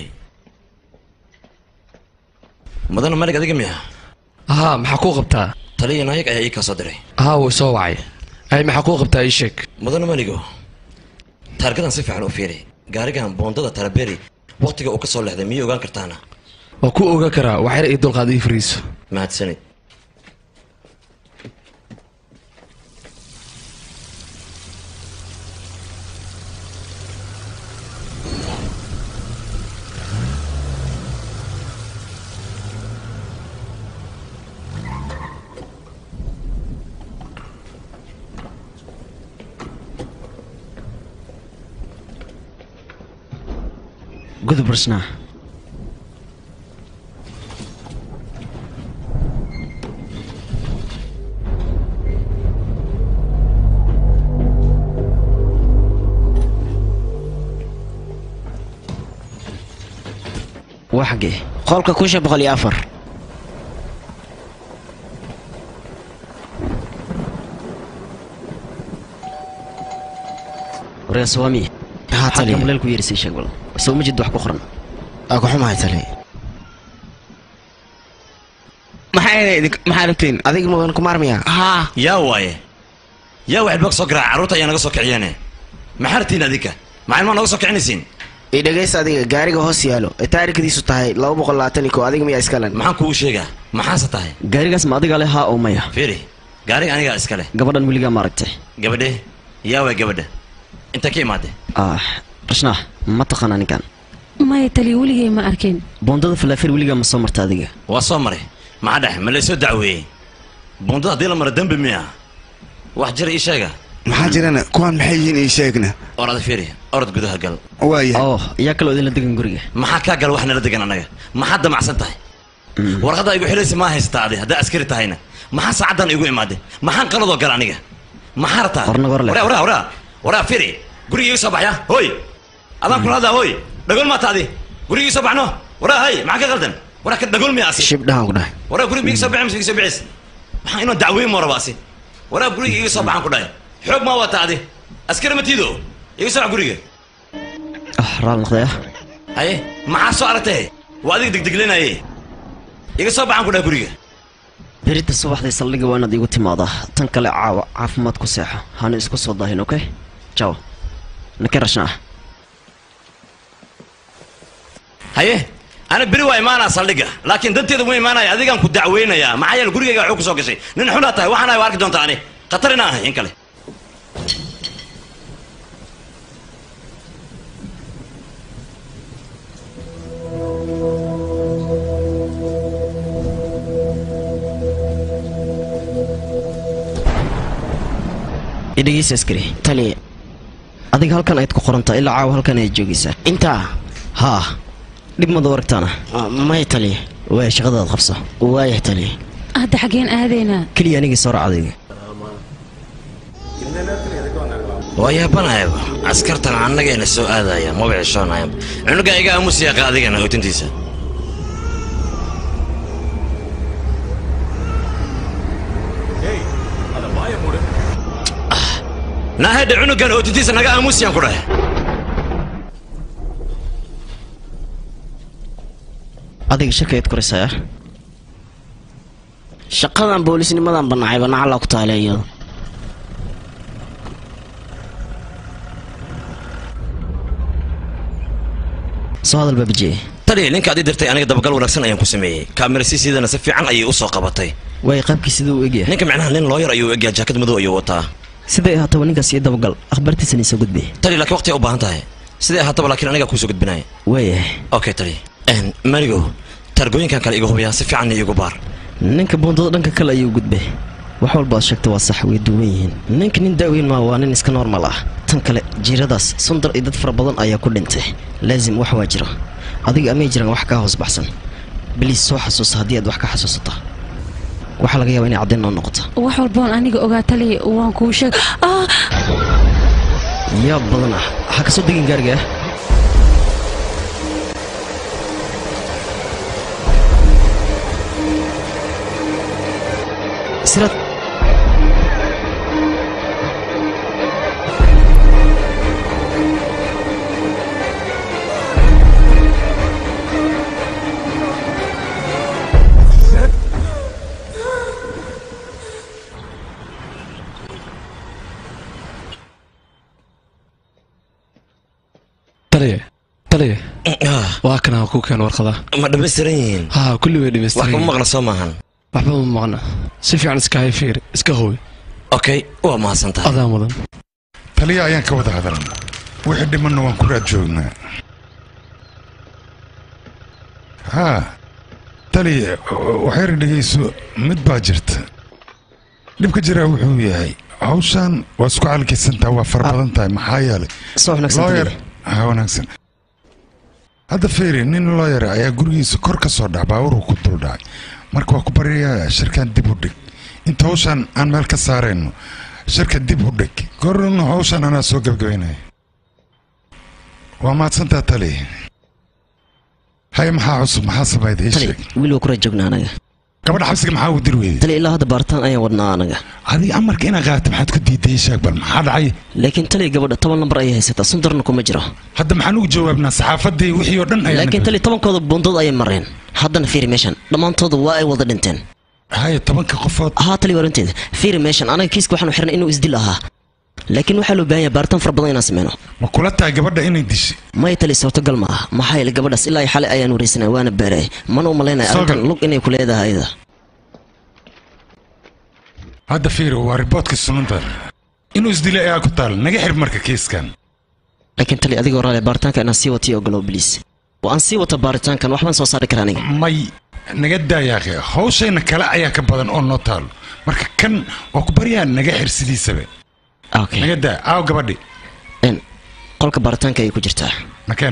E: mudana malig adiga miya
P: haa maxaa kuu qabtaa
E: taliya naayag ayaa ii kaa soo diray
P: haa wuu soo wacay ay maxaa kuu qabtaa ii sheeg
E: mudana maligo taargadan si fiican u fiiri gaarigan boondada taraberi waktiga uu ka soo leexday miyay ogaan kartaana
P: waa ku ogaan karaa waxyar ii dulqaad ii fariiso
E: mahadsanid
F: gudub rashnaa waa xaggee
O: qolka kusha boqol iyo afar
F: waryaa sawaami
O: haa tali
F: xagga maleel ku yeerisay sheeg bal soo ma jid wax ku qoran
O: waa ku xumahay tali maxaa maxaa rabtiin adiga mudan ku maarmaya haa
E: yaa waaye yaa waxaad bog soo garaaca carruurta ayaa naga soo kiciyeene maxaa rabtiin adinka maxayn maa naga soo kicinaysiin
O: ii dhegaysta adiga gaariga hoos yaalo ee taarikhdiisu tahay laba boqol labaatan iyo koo adiga miyaa iskalen
E: maxaan kugu sheegaa maxaase tahay
F: gaarigaas ma adiga leh haa oo maya
E: fiiri gaariga anigaa iska leh
F: gabadhan weligaa ma aragtay
E: gabadhe yaa waay gabadha inta ka imaadee
F: ah rashnaa ma taqaanaa ninkan
B: maya taliya weligay ma arkin
F: boondada falaafir weligaa ma soo marta adiga
E: waa soo maray maxaa dhex ma laysoo dacweeyey buundada haddii la maro dembi miya wax jira ii sheega
N: maxaa jirana kuwaan maxay yihiin ii sheegna
E: orada fiiri orod gudaha gal
N: waaya
F: oo yaa kaloo idinla degan guriga
E: maxaa kaa gal wax nala degan annaga maxaad damacsan tahay warqadda igu xilaysa maa haysataa adi haddaa askari tahayna maxaa saacaddan igu imaadee maxaan qaladoo gal aniga maxaa rabtaa
F: Warna war leh.
E: waraa waraa waraa waraa fiiri guriga igu soo baxya hooy adaan kula hadlaa hooy dhagool maata adi guriga igu soo baxno waraa hay maxaa ka qaldan waraa ka dhagool miya asi
O: shibdhahan ku dhahay
E: waraa guriga iga soo baxay mise iga soo bicis waxaan inoo dacweyn moo rabaa asi waraa guriga iga soo baxaan ku dhahay xoog maa wataa adi askari ma tiido iga soo bax guriga
F: ah raal noqdaya
E: haye maxaa soo aragtay waa adiga degdeglenaye iga soo baxaan ku dhahay guriga
F: berita subaxdii saldhiga waa inaad iigu timaadaa tan kale caawa caafimaad ku seexo hana isku soo daahin okay jaw nakeen rashnaa
E: haye ana beri waa imaanaa saldhigga laakiin danteeda uma imaanaya adigaan ku dacweynayaa maxaa yeele gurigayga waxuu ku soo gashay nin xunaa tahay waxaan ahay waa arki doontaa ani khatar inaan ahay in kale
F: idhegeysa askari
O: tali
F: adiga halkan ayaad ku qorantaa ilaa caawa halkan ayaad joogaysaa
O: intaa
F: haa dhib mada aragtaana
O: maya tali
F: waaya shaqadaad qabso
O: waaya tali
B: hadda xaggeen aadaynaa
F: keliya anigii soo raacdayga
E: waa yaabanayaba askartan annagayna soo aadaya maba cishoonayaba cunuga iga aamus yaaqa adigana ootintiisa naahedhe cunugan ootintiisa naga aamusiyaan ku dhahe
F: adiga shirkayaad koraysaa
O: shaqadan boolisnimadan banacayba nacalaa ku taale iyado
F: soo hadal baabajiye
E: taliya ninka adii dirtay aniga dabagal wanaagsan ayaan ku sameeyey kaamirasiisiidana si fiican ayay u soo qabatay
F: waay qaabkii siduu u egyahay
E: ninka macnaha nin looyar ayuu u egyahay jaakad madow ayuu wataa
F: siday ahaataba ninkaas iyo dabagal akhbaartiisana isoo gudbi
E: taliya laakiin waqti u baahan tahay siday ahaataba laakiin anigaa kuusoo gudbinaya
F: waayahay
E: okay taliya marigo taargooyinkan kale iga hubiyaa si fiicanna iigu baar
F: ninka buundada dhanka kale ayuu gudbay wax walba aad sheegta waa sax way duwan yihiin ninka nin daaweyn maa waa nin iska normal ah tan kale jiiradaas sundar iyo dad fara badan ayaa ku dhintay laazim wax waa jira adiga amay jiraan wax kaa hoos baxsan biliis soo xasuusa haddii aad wax ka xasuusata waxaa laga yaabaa inay caddayn noo noqoto
B: wax walboon aniga ogaa taliya waan kuu sheeg ah
F: yaab badan ah ha kasoo degin gaariga ah siraad
P: taliya taliya waa kana ku keen warqada
E: ma dhammaystiran yihiin
P: ha kulli way
E: wax
P: dhammaystiran
E: kuma maqla soo maahan
P: waxba ma maqna si fiican iska hay fiir iska hooy
E: okay waa mahadsan tahay
P: adaa mudan
H: taliya ayaan ka wada hadalna wixii dhimanna waan ku raad joognaa haa taliya waxyar dhegayso mid baa jirta dhibka jiraa wuxuu yahay hawshan waa isku calkaysantaa waa fara badan tahay maxaa yeelay
F: soo wanaagsan
H: looyar
F: taliya.
H: ha wanaagsan hadda feeri nin looyar ayaa gurigiisa kor ka soo dhac baabuurku ku dul dhacay marka waa ku baryayaa shirkan dib u dhig inta hawshan aan meel ka saarayno shirka dib u dhig gorna hawshan anaa soo gebgabaynaya waa mahadsantaa tali hay maxaa cusub maxaa samayda ii
F: tali
H: sheeg
F: wiil waa ku raad joognaa anaga
H: gabadha xabsiga maxaa u dir weyday
F: tali ilaa hadda baaritaan ayaan wadnaa anaga
H: adiga amarka inaad qaadato maxaad ku diiday ii sheeg bal maxaa dhacay
F: laakiin tali gabadha toban lambar ayay haysataa sundarna kuma jiro
H: hadda maxaan ugu jawaabnaa saxaafadii wixii oo dhan ayaan
F: laakiin tali tobankooda buundood ayay mareen haddana fiiri meeshan dhammaantooda waa ay wada dhinteen
H: haya tobanka qofood
F: haa tali waranteeda fiiri meeshan anaga kiiska waxaanu xirnay inuu isdil ahaa laakiin waxaa loo baahan yahay baaritaan fara badan inaan sameyno
H: ma kula tahay gabadha inay dishay
F: maya tali suurtagal ma ah maxaa yeelay gabadhaas ilaa iyo xalay ayaan wareysanay waana baaray mana u malaynaya
H: Soo
F: arrintan
H: gal.
F: lug inay ku leedahay ayada
H: hadda fiiri waa riboodka sunanta inuu isdilay ayaa ku taal naga xir marka kiiskan
F: laakiin tali adigoo raali baaritaanka inaan sii watiyo ogolow biliis waa aan sii wata baaritaankan waxbaan soo saari karaa aniga
H: may naga daayaaqe hawshayna kale ayaa ka badan oo noo taalo marka kan waa ku baryaa naga xir sidiisaba naga daa aaw gabadhi
F: qolka baaritaanka ayay ku jirtaa
H: makeen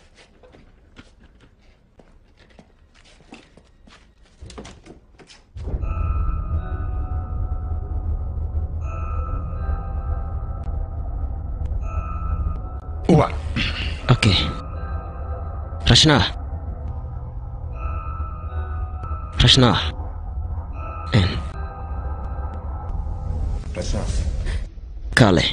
H: uba
F: okay rashnaa rashnaa kaale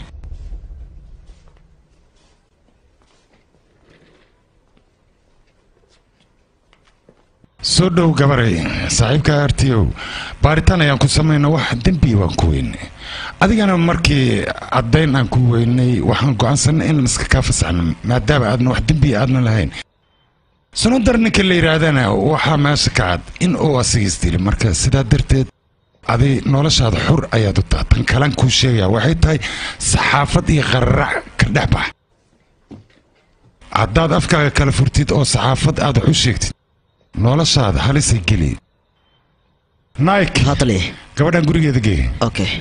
H: soo dhow gabaray saaxiibka artiyow baaritaan ayaan ku samayna wax dembi waan ku weynay adigana markii caddayn aan ku weynay waxaan go'aansanay inaan iska kaa fasaxno maadaama aadna wax dembi aadna lahayn sunadar ninka la yidhaahdana waxaa meesha ka cad in uu asigiis dili marka sidaa darteed adi noloshaada xur ayaad u taha tan kalan kuu sheegaya waxay tahay saxaafad iyo qararac ka dhex bax haddaad afkaaga kala furtid oo saxaafad aad wax u sheegtid noloshaada halisay geli nike
F: hatali
H: gabadhan gurigeeda gee
F: okay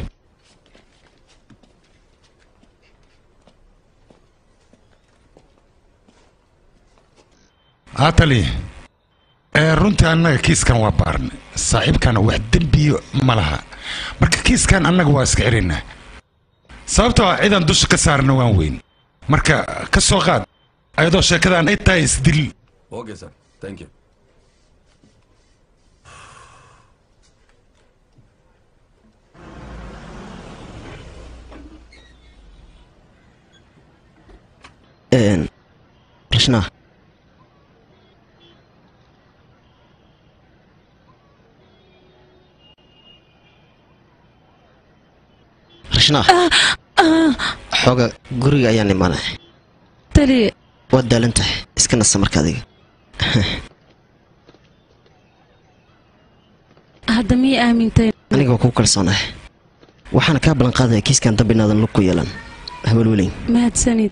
H: hatali ee runtii annaga kiiskan waa baarnay saaxiibkana wax dembiyo ma laha marka kiiskan annaga waa iska xiraynaa sababtoo ah cidaan dusha ka saarna waan weyn marka ka soo qaad ayadoo sheekadan ay tahay isdil
Q: Okay, sir. Thank you.
F: Een, rashnaa rashnaa xooga guriga ayaan imaanay
B: taliya
F: waad daalan tahay iska nasa marka adiga
B: hadda miyay aamintay
F: aniga waa kugu kalsoonahay waxaana kaa ballan qaadaya kiiskan dambe inaadan lug ku yeelan hawalweleyn
B: mahadsanid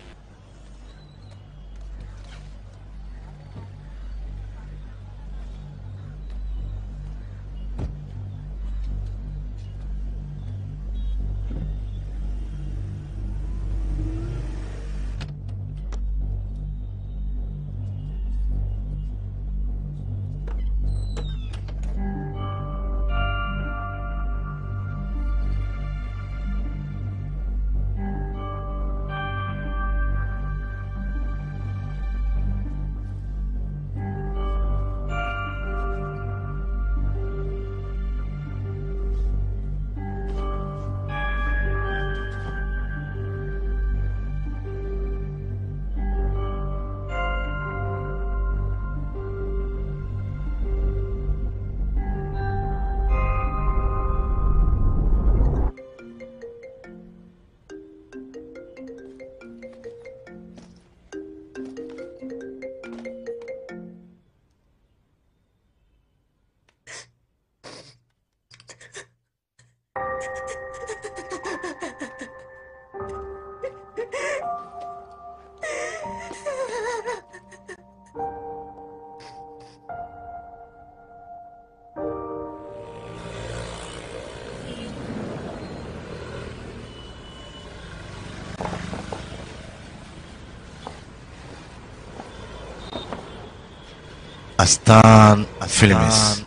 I: astaan films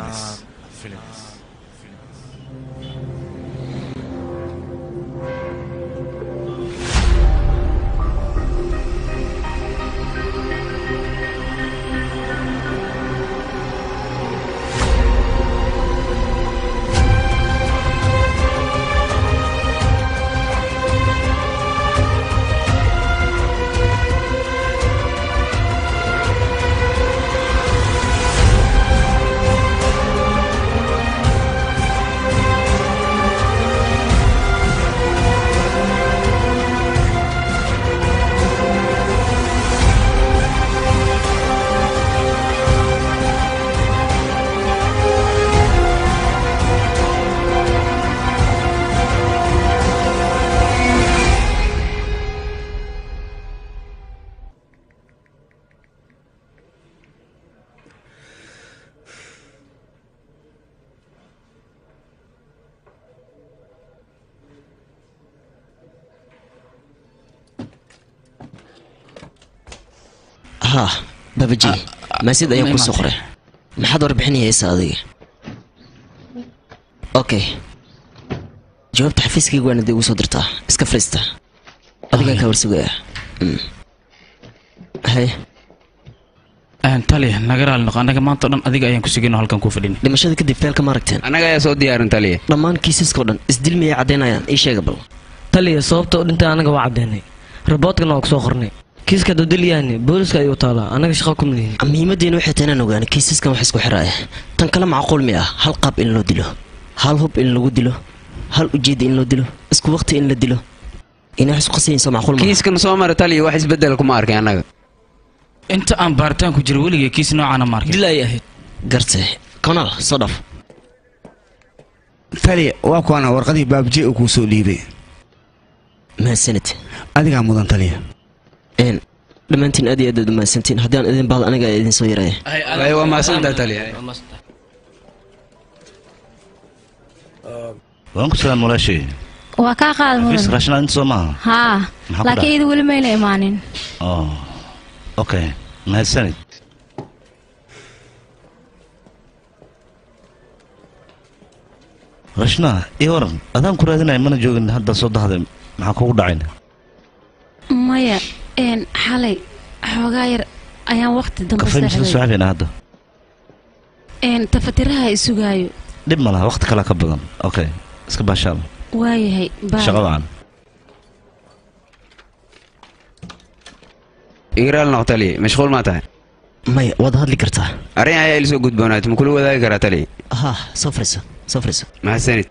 F: haa babaji maasid ayaan kuu soo qoray maxaad warbixinayaysa adiga okay jawaabta xafiiskayga waana dee ugu soo dirtaa iska fariista adigaan kaa warsugaya Mm. haye
R: tali naga raali noqo annaga maanta o dhan adiga ayaan ku sugin oo halkan ku fadhin
F: dhimashada kadib feelka ma aragteen
N: annaga ayaa soo diyaarin taliya
F: dhammaan kiisaskao dhan isdil miyay caddaynayaan ii sheega bal
M: taliya sababta u dhintay anaga waa caddeynay raboodkana waa kusoo qornay kiiska dodolyaani booliska ayuu taalaa anaga shaqa kuma lihin
F: muhiimaddeena waxay tahay inaan ogaano kiisaskan wax isku xiraaya tan kale macquul mi ah hal qaab in loo dilo hal hub in lagu dilo hal ujeedda in loo dilo isku waqti in la dilo inay wax isku qasayayso macquul ma
N: kiiskan soo mara taliya wax isbedel kuma arkay annaga
R: inta aan baaritaan ku jiro weligay kiis noocaana ma arkin
M: dil ay ahayd
F: garte konaal soo dhaf
N: taliya waa kuwana warqadii baabje uu kuu soo dhiibay
F: mahadsanid
N: adigaa mudan taliya
F: een dhammaantiin aad iyo aad aad mahadsantiin haddii aan idin baado aniga idin soo yaraya
N: Ay, waa mahadsantahay taliya
I: waan ku salaam walaashay
K: waa kaa qaada
I: xafiis
K: mudan
I: raashinaad inta soo maaha
K: haa
I: Maxaa ku
K: laakiin
I: dhacay?
K: iyada weli mayna imaanin
I: oh okay mahadsanid rashna ii waran adaan ku raadinaya mana joogin hadda soo dahday maxaa kugu dhacayna
B: maya een xalay xoogaa yar ayaan waqti dambe
I: kafay misla
B: seexday
I: saaxiibina hadda
B: een tafatiraha isugaayo
I: dhib ma laha waqti kale ka badan okay iska baashaal
B: waayahay bye.
I: shaqo wacan
N: igaraal noq taliya mashquul maa tahay
F: maya waad hadli kartaa
N: arrin ayaa ilisoo gudboonaat ma kula wadaagi karaa taliya
F: haa soo fariiso soo fariiso
N: mahadsanid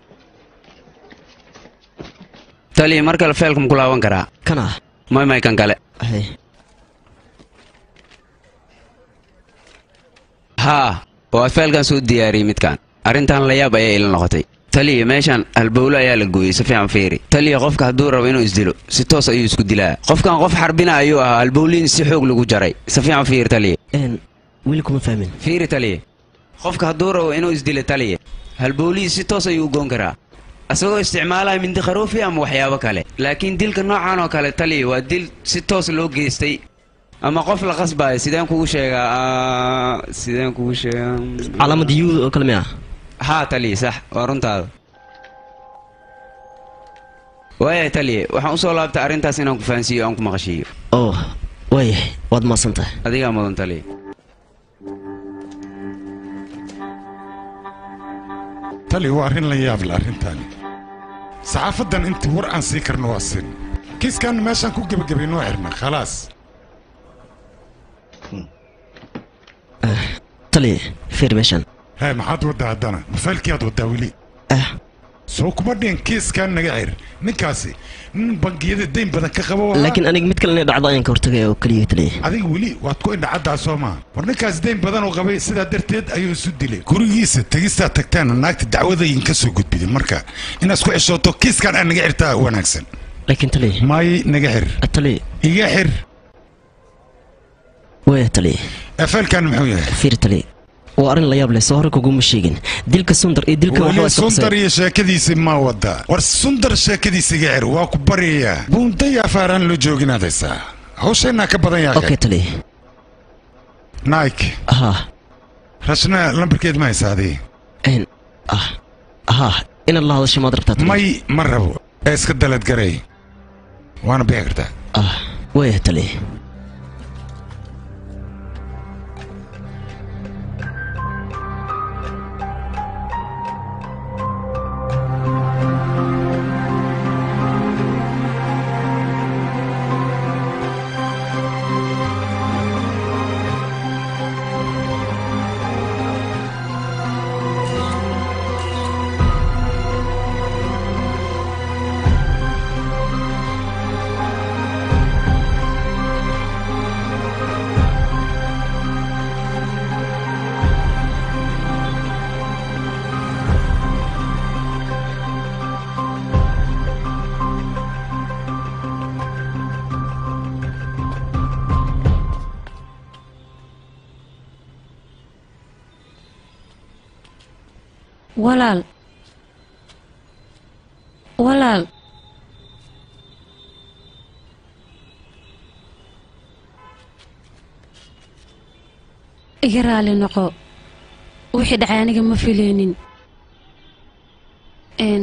N: taliya mar kale feelka ma ku laaban karaa
F: kana
N: may may kan kale
F: hay
S: haa waa feelkan soo diyaariyey midkan arrintan layaab ayaa ila noqotay taliya meeshan halbowlo ayaa la gooyey si fiican fiiri taliya qofka hadduu rabo inuu isdilo si toos ayuu isku dilaa qofkan qof xarbina ayuu ahaa halbowliin si xoog lagu jaray si fiican fiiri taliya
F: wiil kuma fahmin
S: fiiri taliya qofka hadduu rabo inuu isdilo taliya halbowliin si toos ayuu u goon karaa asagoo isticmaalaya mindi kharoofi ama waxyaabo kale laakiin dilka noocan oo kale taliya waa dil si toos loo geystay ama qof la qasbaayo sideen kugu sheegaa ah, sideen kugu sheegaa
F: calaamada yuuda oo kale miya
S: haa taliya sax waa runtaada waayahay taliya waxaan usoo laabtay arrintaas inaan ku fahansiiyo aan ku maqashiiyo
F: oo waayahay waad maasan tahay
S: adigaa mudan taliya
H: tali waa arrin la yaab leh arrintaani saxaafaddan intii war aan sii karno waa sin kiiskan meeshaan ku gebagabayno waa xirna khalaas
F: taliya fiir meeshan
H: hee maxaad waddaa haddana mafaalkii aad waddaa weli soo kuma dhihin kiiskan naga xir ninkaasi nin bangiyada dayn badan ka qaba waa
F: laakiin aniga mid kale inay dhacdo ayaan ka hortagaya oo keliya taliya
H: adiga weli waad ku indhacaddaa soo maa war ninkaas dayn badan oo qabay sidaa darteed ayuu isu dilay gurigiisa tegistaa tagtaan naagta dacwadayin ka soo gudbidin marka inaad ku ceshooto kiiskan aan naga xirtaa wanaagsan
F: laakiin taliya
H: may naga xir
F: taliya
H: iga xir
F: waaya taliya
H: afaalkan muxuu yahay
F: fiir taliya waa arrin la yaab leh soo hore kuguma sheegin dilka sundar iyo dilka
H: weli
F: waxbaa isku
H: sundar
F: qasay
H: iyo sheekadiisi ma wada war sundar sheekadiisa iga xir waa ku baryayaa buunday afaaraan loo jooginaad haysaa hawshaynaa ka badan yahay
F: okay taliya
H: nike
F: haa
H: rashna lambarkeed ma haysaa adii
F: n ah haa inaad la hadasho maad rabtaa taliya
H: may ma rabo ee iska daladgaray waana bixi kartaa
F: ah waaya taliya
B: walaal walaal iga raali noqo wixii dhacay aniga ma fileynin n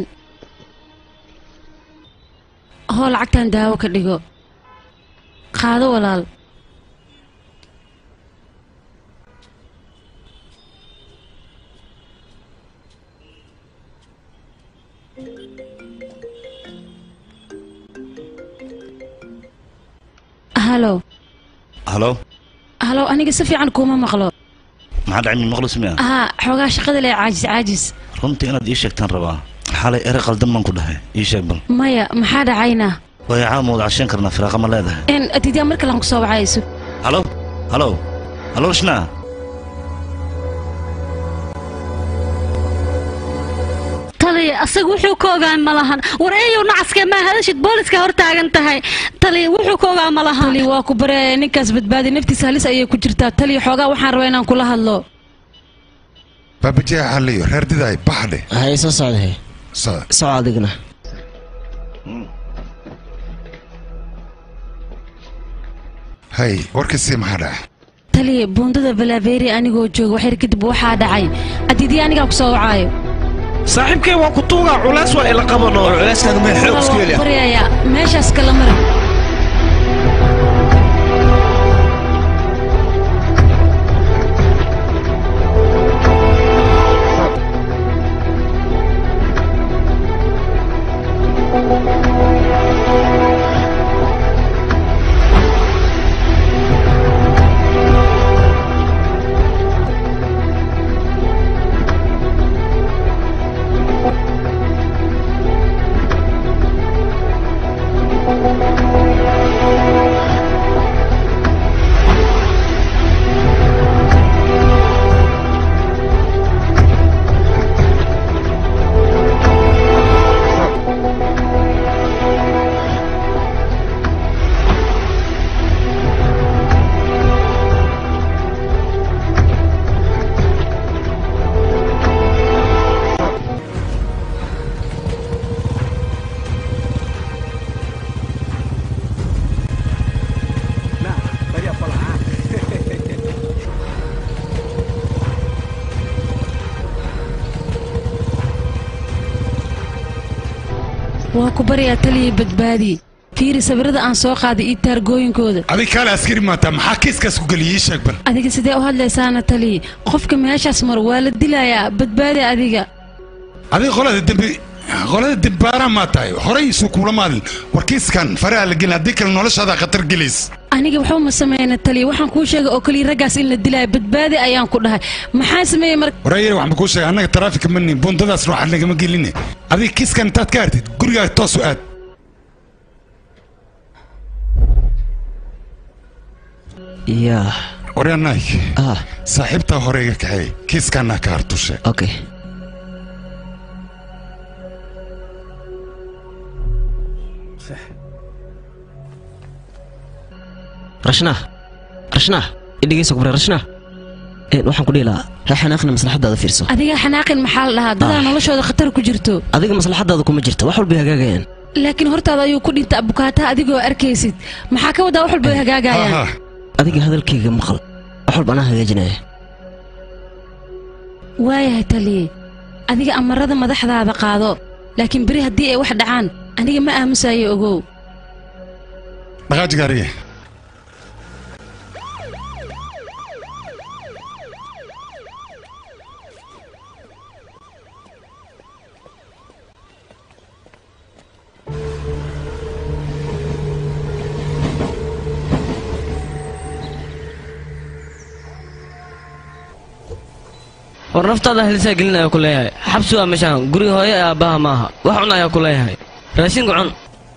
B: hoo lacagtan daawo ka dhigo qaado walaal halo
I: halo
B: halo aniga si fiican kuuma maqlo
I: maxaa dhacay min maqlis miya
B: haa xoogaa shaqada le caajis caajis
I: runtii inaad ii sheegtaan rabaa xalay ere qaldan baan ku dhahay ii sheeg bal
B: maya maxaa dhacayna
I: waayo caawa ma wada cashan karnaa firaaqa ma leedahay
B: n adiidyaa mar kalaan ku soo wacayso
I: halo halo halo rishna
G: taliya asaga wuxuu ka ogaa ma lahan war eeyow nacaskee maa hadashid booliska hor taagan tahay taliya wuxuu ka ogaa ma lahan
B: tali waa ku bareeya ninkaas badbaadi naftiisa halis ayay ku jirtaa taliya xoogaa waxaan rabaa inaan kula hadlo
H: baabajeexa halliyo reer didaay baxdhe
F: hay soo socdahay soco adigna
H: hay warkiisii maxaa dhaca
B: taliya buundada valaveeri anigoo jooga waxyar kadib waxaa dhacay adiidii anigaa ku soo wacaayo
M: saaxiibkay waa ku tuugaa culays waa ila qabano culayskaaga mee xoog isku heli
B: baryaya meeshaas kala mara
T: Thank you.
B: waa ku baryaa taliya badbaadi fiiri sawirada aan soo qaaday iyo taargooyinkooda
H: adig kaale askari maataa maxaa kiiskaas ku geliyay ii sheeg bal
B: adiga sidee u hadlaysaana taliya qofka meeshaas maro waa la dilayaa badbaadi adiga
H: adig qolada dembi qolada dembaara maa tahay horey isu kuula maadin war kiiskan faraha la gelin haddii kale noloshaada khatar gelays
B: aniga waxba ma sameyna taliya waxaan kuu sheegay oo kaliya raggaas in la dilaayo badbaadi ayaan ku dhahay maxaa sameeyey mar
H: wareeyar waxaan kuu sheegay annaga taraafika ma nin buundadaas ruuxa nagama geline adig kiiskan intaad ka hartid gurigaaga toos u aad
F: yaa
H: waryaa naik saaxiibtaa hore iga kaxeey kiiskaanaa ka hartushe
F: okay rashnaa rashnaa idhigeysa kubre rashnaa een waxaan ku dhihi lahaa ha xanaaqina maslaxadaada fiirso
B: adiga xanaaqin maxaa la dhahaa dadaa noloshooda khatar ku jirto
F: adiga maslaxadaada kuma jirta wax walbay hagaagayaan
B: laakiin hortaada ayuu ku dhinta abukaataha adigoo arkaysid maxaa ka wadaa wax walba way hagaagayaan
F: adiga hadalkayga maqal wax walba anaa hagaajinaya
B: waayahay taliye adiga amarada madaxdaada qaado laakiin beri haddii ay wax dhacaan aniga ma aamusayo ogow
H: dhaqaaji gaariye
M: war naftaada helisaa gelin ayaa ku leeyahay xabsi waa meeshaan guri hooyo ee aabbaha maaha wax cun ayaa ku leeyahay raashinka cun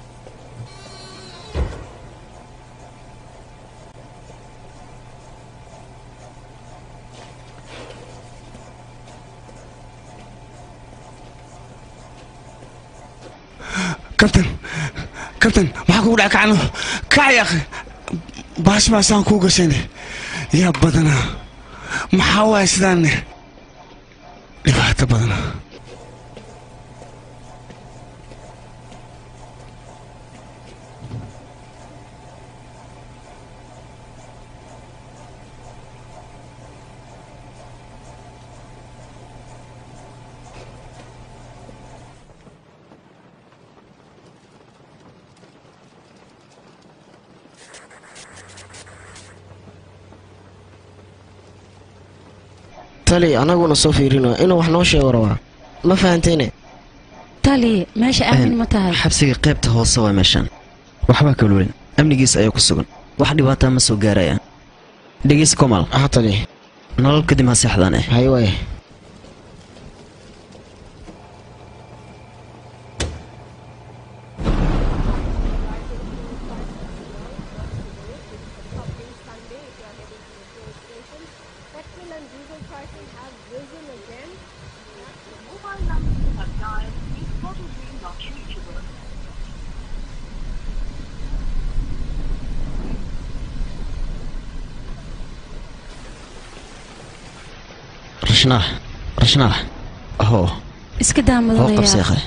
N: kabtan kabtan maxaa kugu dhac kacno kac yaaqi baash baasaan kuu gashayne yaa badanaa maxaa waaya sidaanne dhibaato badanaa
O: tali anaguna soo fiirino inuu wax noo sheego rabaa ma fahantayne
B: taliye meesha aamin ma tahay
F: xabsiga qaybta hoose waa meeshaan waxbaa kalulin amnigiisa ayaa ku sugan wax dhibaataa ma soo gaarayaan dhegeysa komal
O: tali
F: nolol kadib ha seexdaan eh
O: hay waay
F: rashnaa rashnaa hoo
B: iska daa
F: hoo
B: mudanayaa
F: qabseeqe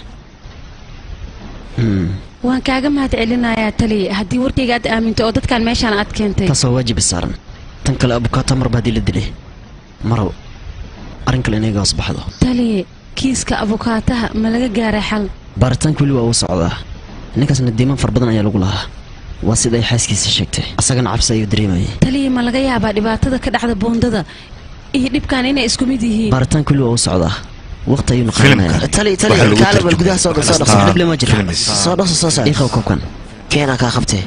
B: waan kaaga mahad celinayaa taliye haddii warkayga aad aaminto oo dadkan meeshaan aad keentay
F: taas waa waajibi saaran tan kale abukaato marba haddii la dilay marow arrin kale inaga hoos baxdo
B: taliye kiiska abukaataha ma laga gaaray xal
F: baaritaanka weli waa uu socdaa ninkaasna diiman far badan ayaa lagu lahaa waa sida ay xaaskiisa sheegtay asagana cabsi ayuu dareemayay
B: taliye ma laga yaabaa dhibaatada ka dhacda buundada iyo dhibkan inay isku mid yihiin
F: baaritaanka weli waa uu socdaa waqti ayuuna qaadanayaa
O: tali tali kaale bal gudaha soo gal soo dhaqso
F: dhible ma jiro
O: soo dhaqso soo saar
F: iiqow koobkan
O: keenaa kaa qabtee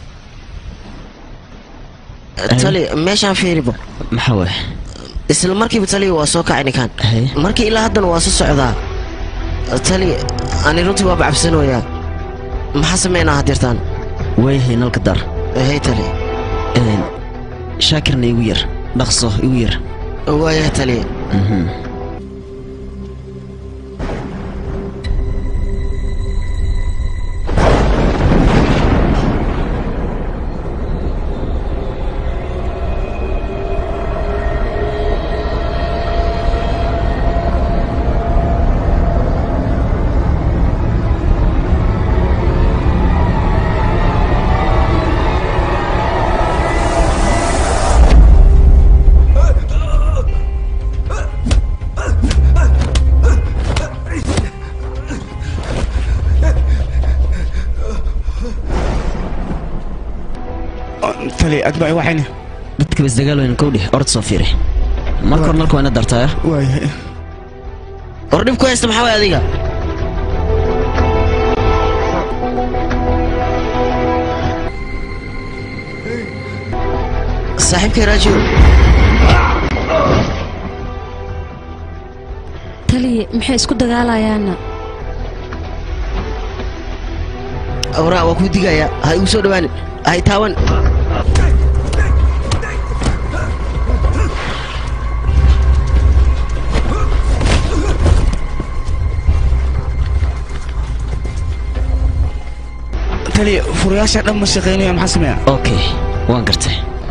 O: tali meeshaan fiiribo
F: maxaa waay
O: isla markiiba tali waa soo kacay ninkaan markii ilaa haddana waa soo socdaa tali ani runtii waaba cabsanoyaa maxaa sameynaa hadeertaan
F: waayahay nalka dar
O: hey tali
F: shaakirna igu yar dhaqso igu yar
O: waayahay tali
N: tali adbaa waxayna
F: dadka bas dagaal weynan kowdhi orod soo fiiri marka hore nalka waa ina dartaya
N: waayahay
O: war dhib ku haysta maxaa waay adiga saaxiibkay raajiw
B: taliye maxay isku dagaalayaana
O: awraa waa kuu digaya ha igu soo dhawaanin ha i taawan
N: tali furayaasha dhan ma shaqaynaya maxaa sameeya
F: okay waan gartay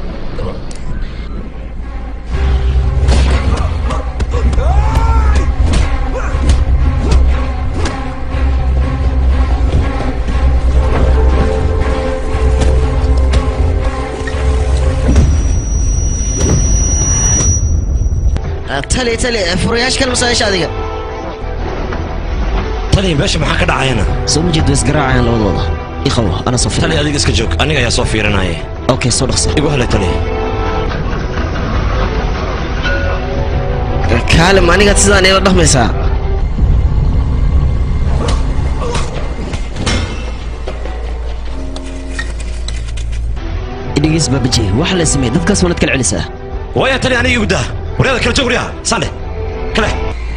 O: tali tali furayaasha kale masaayasha adiga
E: tali meesha maxaa ka dhacayana
F: soo ma jeed isgaraacayaan labadooda iqabo ana soo
E: tali
F: fiirinaya
E: adiga iska joog aniga ayaa soo fiirinaya
F: okay soo dhaqso
E: igu helay tali
O: kaalim anigaad sidaan ila dhaqmaysaa
F: idhigiis baabaji waxa la sameeyey dadkaas waanad kala celisaa
E: waaya tali aniga igu daa waryada kala joog waryaha sande kale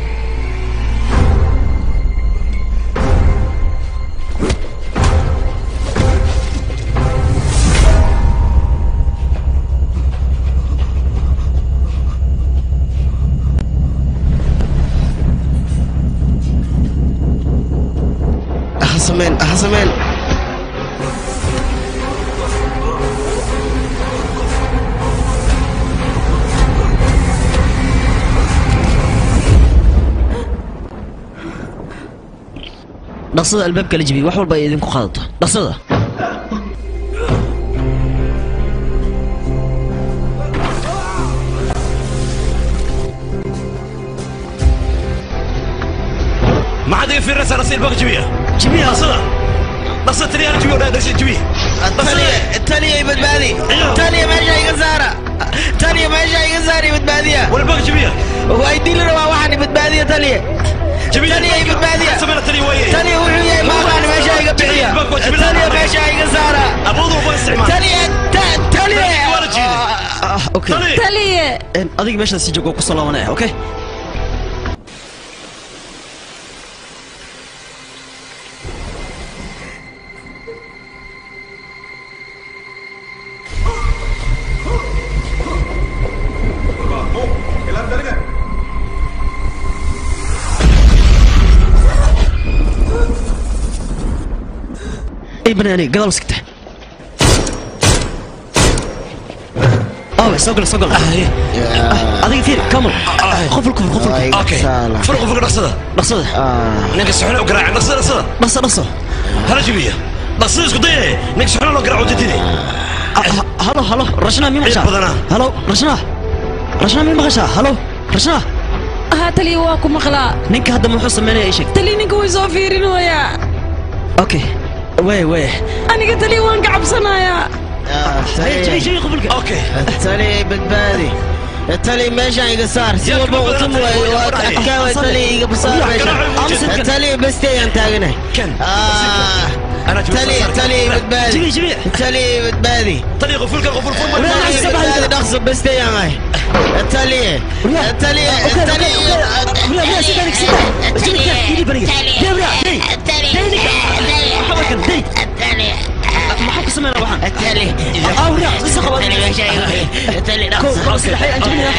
O: ha sameen ha sameen
F: dhaqsada albaabka la jibiyey wax walba ay idinku qaadato dhaqsada
E: maxaad iga fiirinaysaa rasiil baka jibiya jibiya dhaqsada dhaqsa tali ana jibiya odhaa dhaqsa jibiya
O: taliya badbaadi taliya meesha iga saara taliya meesha iga saara badbaadiya
E: walbaka jibiya
O: waa idili rabaa waxaan badbaadiya taliya taliya badbaadiya
E: samena tali waaye
O: taliya wuxuu yahay maaqaan meesha iga bixiya taliya meesha iga saara
E: aboodu uba isticmaal
O: taliya ta- taliya
E: waa la jiiday
F: ah okay
B: taliye
F: En, adiga meeshaas si joogo ku soo laabanaya okay ay banaani gadaal iskata awe soo gal soo gal adiga fiir kamal qoful kufur qoful
E: okay fur qofka dhaqsada
F: dhaqsada
E: ninka suxuna u garaacay dhaqsada dhaqsada
F: dhaqso dhaqso
E: hala jibiya dhaqsada isku daye ninka suxuna loo garaaco jidide
F: halo halo rashna mi maqashaa
E: Ciid badanaa.
F: halo rashna rashna mi maqashaa halo rashna
B: haa taliye waa ku maqlaa
F: ninka hadda muxuu sameynaya ii sheeg
B: taliye ninka way soo fiirinoyaa
F: okay way way
B: aniga taliye waan ka cabsanayaa
F: jabi jabi qofulka
E: okay
O: taliya badbaadi taliya meeshaan iga saar si
E: Yaa
O: walba
E: kama
O: utum
E: badan
O: waayo waa
E: tahay.
O: adkaa waay taliya iga saar
E: Yaa
O: meeshaan
E: garaac u jeed.
O: taliya besteyaan taaganahay
E: Ken.
O: Ah,
E: Ana jibi
O: taliya
E: soo saar.
O: taliya badbaadi
F: jabi jabi
O: taliya badbaadi
E: tali qofulka qoful fur mar
O: taliya badbaadi dhaqso besteyaan ahay taliya taliya taliya
F: maxaa ku sameynaa waxaan
O: taliya
F: awriya isa qaba
O: taliya meeshaan iga taliya
F: kow
O: dhaqso
F: laba saddex aan jebinaya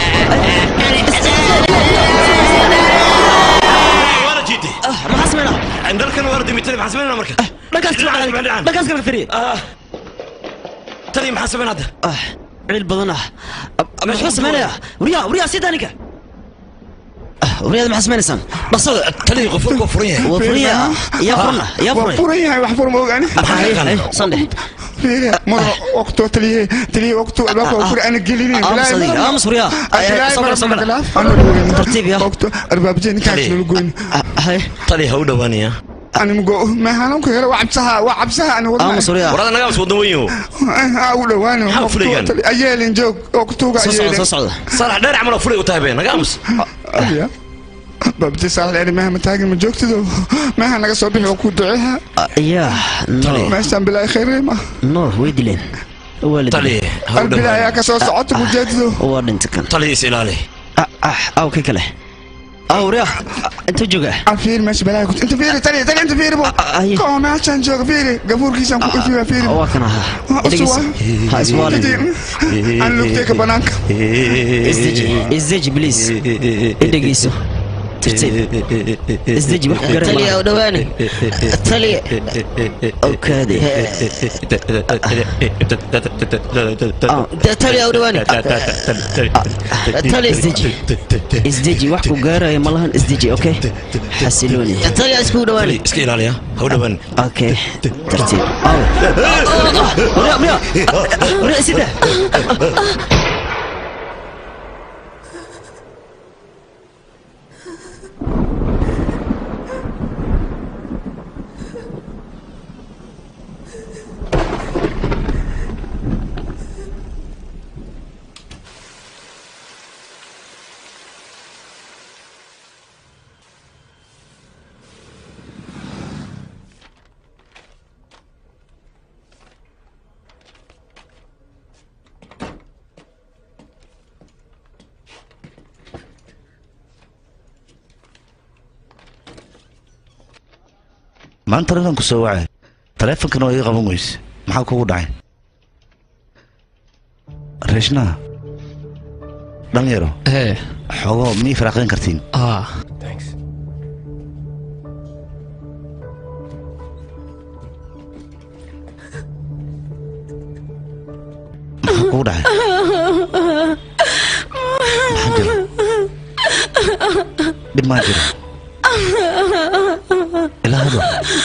E: waa la jiiday
F: maxaa sameynaa
E: dalkan waa la dimi tali maxaa sameynaa marka
F: dhankaas
E: Dhinaca,
F: kale
E: dhinaca, dhinaca.
F: dhankaas kale firiye
E: Ah. tali maxaa sameyn hadda
F: ah ciil badan ah muxuu sameynayaa wariyaa wariyaa sii daaninka wariyada maxaa sameynaysaan dhaqsada
E: tali qofulka furan yahay
F: waa furiya yaa furna yaa
N: waa
F: furay
N: furan yahay wax fur ma ogaani
F: sandhe
N: fiiriya maro waqto taliye taliye waqto albaabka waa fur ana gelinin
F: aamus adiga aamus wariyaa soo gala soo gala tartiib ya
N: waqto arbaabje ninkaa
E: Taliye.
N: nala goyn
F: hay
E: tali ha u dhowaanaya
N: ani mugo meehananku hele waa cabsaha waa cabsaha ani
E: warada nagaa waddan weyn
N: aa u dhawaani
E: Maxaa fulayaan?
N: ayeelin joog oo ku tuuga ayeelin
E: saalax dheer camal oo fulay u tahay be naga aamus
N: ya babti saalaxeeni meeha ma taagin ma joogtido meeha naga soo bixi oo ku duceeha
F: yaa no
N: meeshaan bilaahi khayreema
F: no way dileen waa la
E: tali
F: dilay
N: albilaa ayaa ka soo socota ku jeedido
F: waa dhinta kan
E: tali is ilaali
F: aw ka kale aw ria inta jooga
N: fiiri meesha balaahi ku inta fiiri tali tali inta fiiri bo koo meeshaan jooga fiiri gafuurkiisaan ku ifiya fiiri
F: waa kan ahaa
N: usuwa
F: ha iswaalin
N: aan lugtayka banaanka
F: isdeji isdeji please idhegeyso tartiib isdeji wax ku garan
O: taliya u dhawaani taliya
F: okaade
O: taliya u dhawaani tali
F: isdeji isdeji wax ku gaaraya ma lahan isdeji okay xasilooni
O: taliya isku dhawaani
E: iska ilaaliya ha u dhawaan
F: okay tartiib aw ria ria ria sida
I: maanta ragan ku soo wacay taleefonkana waa ii qaban weyse maxaa kugu dhacay reeshnaha dhalinyaro
P: ee
I: xoogoo miyay faraaqayn kartiin
P: ah
I: maxaa kugu dhacay dhib maa jiro ilaa hado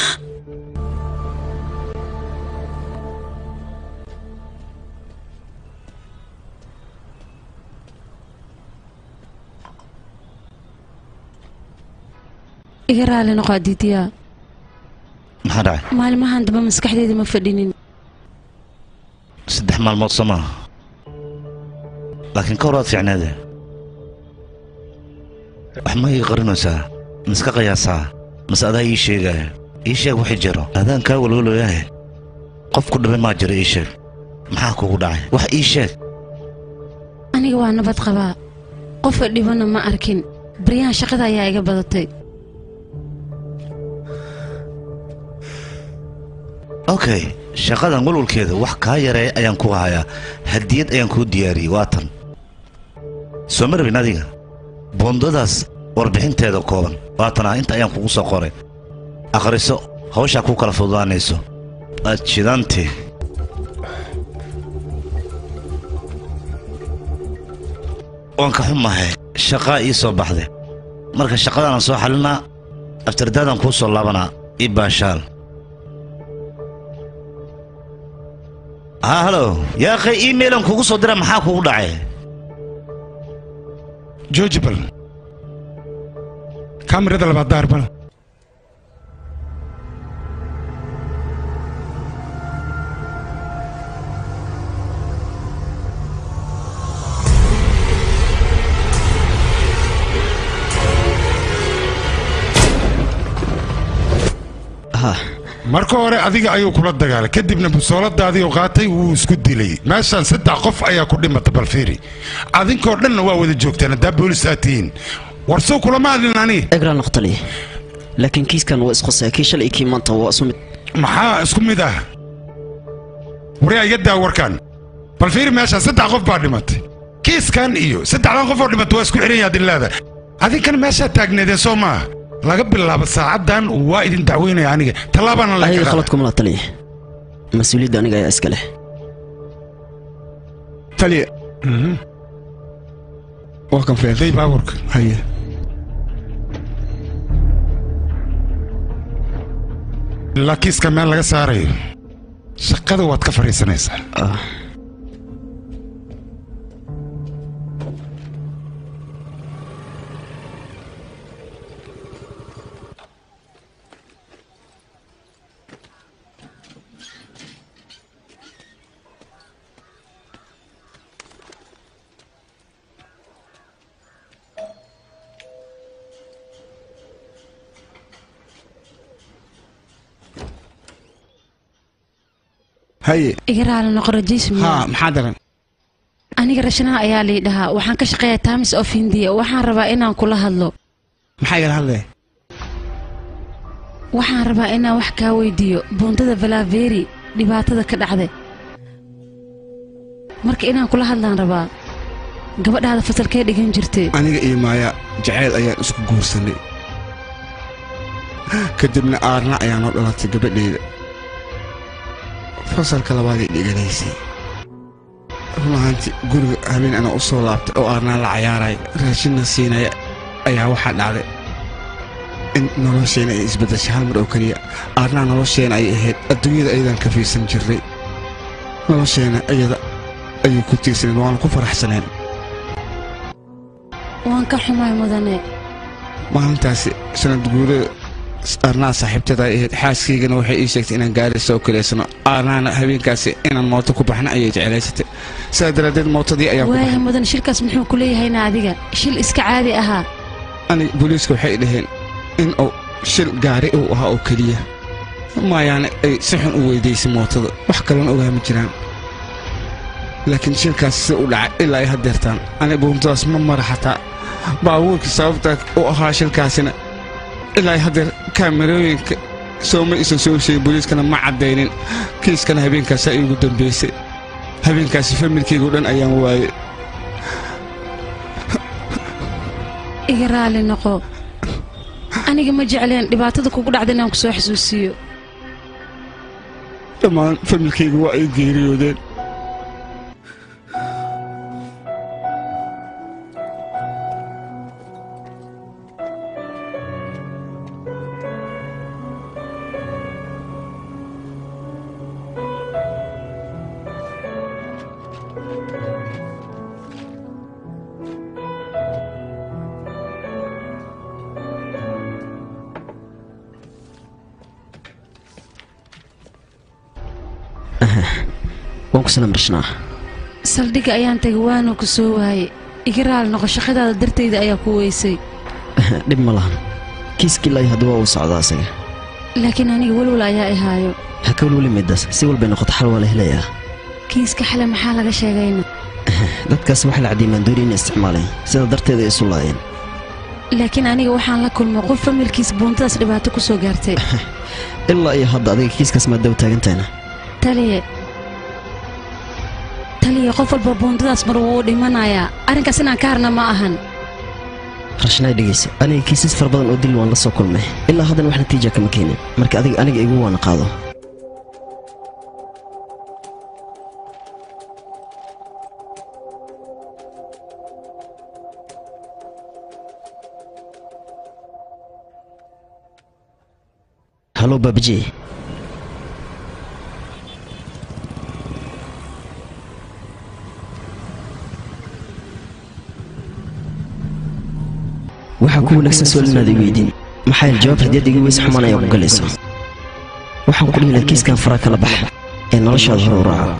B: iga raali noqo adiidiyaa
I: maxaa dhacay
B: maalmahan damba maskaxdeeda ma fadhinin
I: saddex maalmood soo maaha laakiin ka hor waad fiicneede wax ma ii qarinaysaa miska qiyaasaa mase adaa ii sheegaya ii sheeg wixii jiro adaan kaa walwaloyahe qof ku dhibay maa jiro ii sheeg maxaa kugu dhacay wax ii sheeg
B: aniga waa nabad qabaa qofa dhibana ma arkin baryahan shaqada ayaa iga badatay
I: okay shaqadan walwalkeeda wax kaa yareeya ayaan ku hayaa hadiyad ayaan kuu diyaariyey waa tan soo ma rabin adiga boondadaas warbixinteeda kooban waatanaa inta ayaan kugu soo qoray akhriso hawshaa kuu kala fududaanayso aad jidaantee waan ka xumahay shaqaa ii soo baxday marka shaqadaanan soo xalinaa aftardaadan kuu soo laabanaa ii baashaal haa halo yaa akhay iimailan kugu soo dira maxaa kugu dhacay
H: jooji bal kaamirada labaad daar bal marka hore adiga ayuu kula dagaalay kadibna busooladaadii qaatay wuu isku dilay meeshaan saddex qof ayaa ku dhimata balfiiri adinkoo dhanna waa wada joogtaan haddaa boolis aad tihiin warsow kulama hadlin aniga
F: egraan naqtali laakiin kiiskan waa isqosaya kii shalay kii maanta waa isu mid
H: maxaa isku mid ah waryaa iga daa warkan balfiiri meeshaan saddex qof baa dhimatay kiiskan iyo saddexdan qof oo dhimatay waa isku xiran yaha dillaada adinkana meeshaa taagneedeen soo maaha laga bilaabo saacaddan waa idin dacweynaya aniga tallaabaana
F: ayaga khalad kuma la taliya mas-uuliyadda aniga ayaa iska leh
N: taliya waa kan feen
H: day baaburka
N: haye
H: ilaa kiiska meel laga saarayo shaqada waad ka fadhiisanaysaa
N: haye
B: iga raali noqo rajiismi
N: haa maxaa daran
B: aniga rashanaha ayaa lii dhahaa waxaan ka shaqeeyaa times of india waxaan rabaa inaan kula hadlo
N: maxaa igala hadlaya
B: waxaan rabaa inaan wax kaa weydiiyo buundada valaveri dhibaatada ka dhacday marka inaan kula hadlaan rabaa gabadhaada fasalkee dhigan jirtay
N: aniga iyo maaya jacayl ayaan isku guursanay kadibna aarna ayaa noo dhalatay gabadheeda fasalka labaaday dhiganaysay run ahaantii guriga habeen anaa u soo laabtay oo aarnaa la cayaaraya raashinna siinaya ayaa waxaa dhacday in nolosheena ay isbeddeshay hal mar oo keliya aarnaa nolosheena ay ahayd adduunyada ayadaan ka fiirsan jirnay nolosheena iyada ayay ku tiirsaneen waanu ku faraxsaneen
B: waan ka xumay mudane
N: maalintaasi sanad guurada aarnaa saaxiibtada ay ahayd xaaskaygana waxay ii sheegtay inaan gaari soo kaleysano aarnaana habeenkaasi inaan mooto ku baxna ayay jeclaysatay sidaa daraaddeed mootadii ayaa ku
B: waayahay mudane shilkaas muxuu ku leeyahayna adiga shil iska caadi ahaa
N: ani booliiska waxay dhaheen in uu shil gaari uu ahaa oo keliya maayaane ay si xun u weydaysay mootada wax kalena ogaama jiraan laakiin shilkaas si u dhacay ilaa ay haddeertaan ani buuntadaas ma mara xataa baabuurkii sababta u ahaa shilkaasina ilaa ay haddeer kaamerooyinka sooma isan soo sheegin booliiskana ma caddaynin kiiskana habeenkaasaa iigu dambaysay habeenkaasi familkaygu dhan ayaan waayey
B: iga raali noqo aniga ma jecleen dhibaatada kugu dhacda inaan ku soo xasuusiiyo
N: dhammaan familkaygu waa ay geeriyoodeen
F: waan ku sanamrashnaa
B: saldhigga ayaan tegay waana ku soo waayey iga raali noqo shaqadaada dartayda ayaa ku weysay
F: dhib ma lahan kiiskii ilaa hadda waa uu socdaa asaga
B: laakiin aniga welwal ayaa i haayo
F: ha ka welweli midaas si walbay noqoto xal waa la helayaa
B: kiiska xale maxaa laga sheegayna
F: dadkaas waxaa la cadiyay maandoori inay isticmaaleen sidaa darteeda ay isu laayeen
B: laakiin aniga waxaan la kulmay qof familkiis buuntadaas dhibaato ku soo gaartay
F: ilaa iyo hadda adiga kiiskaas maadaw taagantahayna
B: taliye taliye qof walba buuntadaas mar wuu dhimanayaa arrinkaas inaan ka harna ma ahan
F: rashnaay dhegayso aniga kiisas fara badan oo dil waan la soo kulmay ilaa haddana wax natiija kama keenin marka adiga aniga igu waana qaado halo baabajee waxaa ku wanaagsan su'aal inaad i weydiin maxaa yael jawaab hadiyad iga weys xumaan ayaa ku galayso waxaan ku dhihi lahaa kiiskan fara kala bax ee noloshaada hore u raaco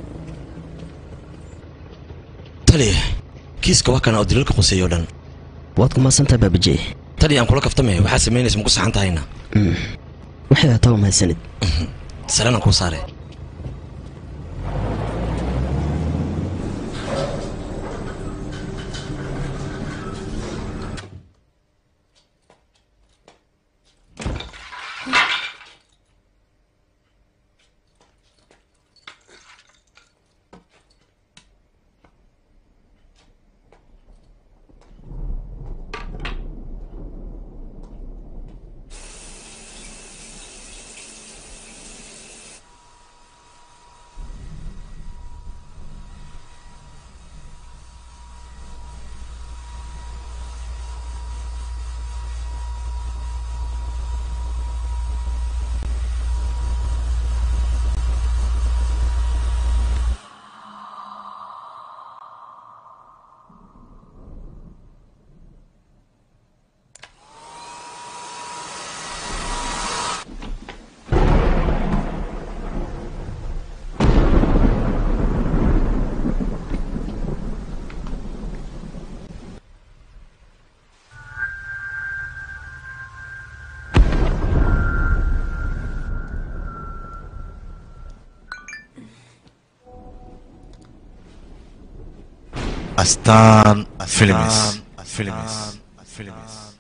E: taliya kiiska waa kana oo dilalka quseeyo dhan
F: waad ku mahadsantaha baabajey
E: tali aan kula kaftamaya waxaa samaynaysa maku saxan tahayna
F: waxay hataa waa mahadsanid
E: salanaan kuu saare
I: astaan films films films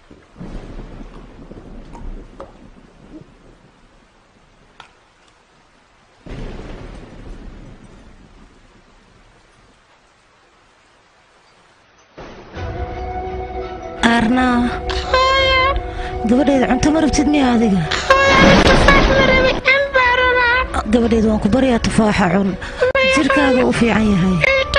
T: aarnaa gabadheeda cunto ma rabtid miya adiga gabadheeda waan ku baryaa tufaaxa cun jirkaaga u fiican yahay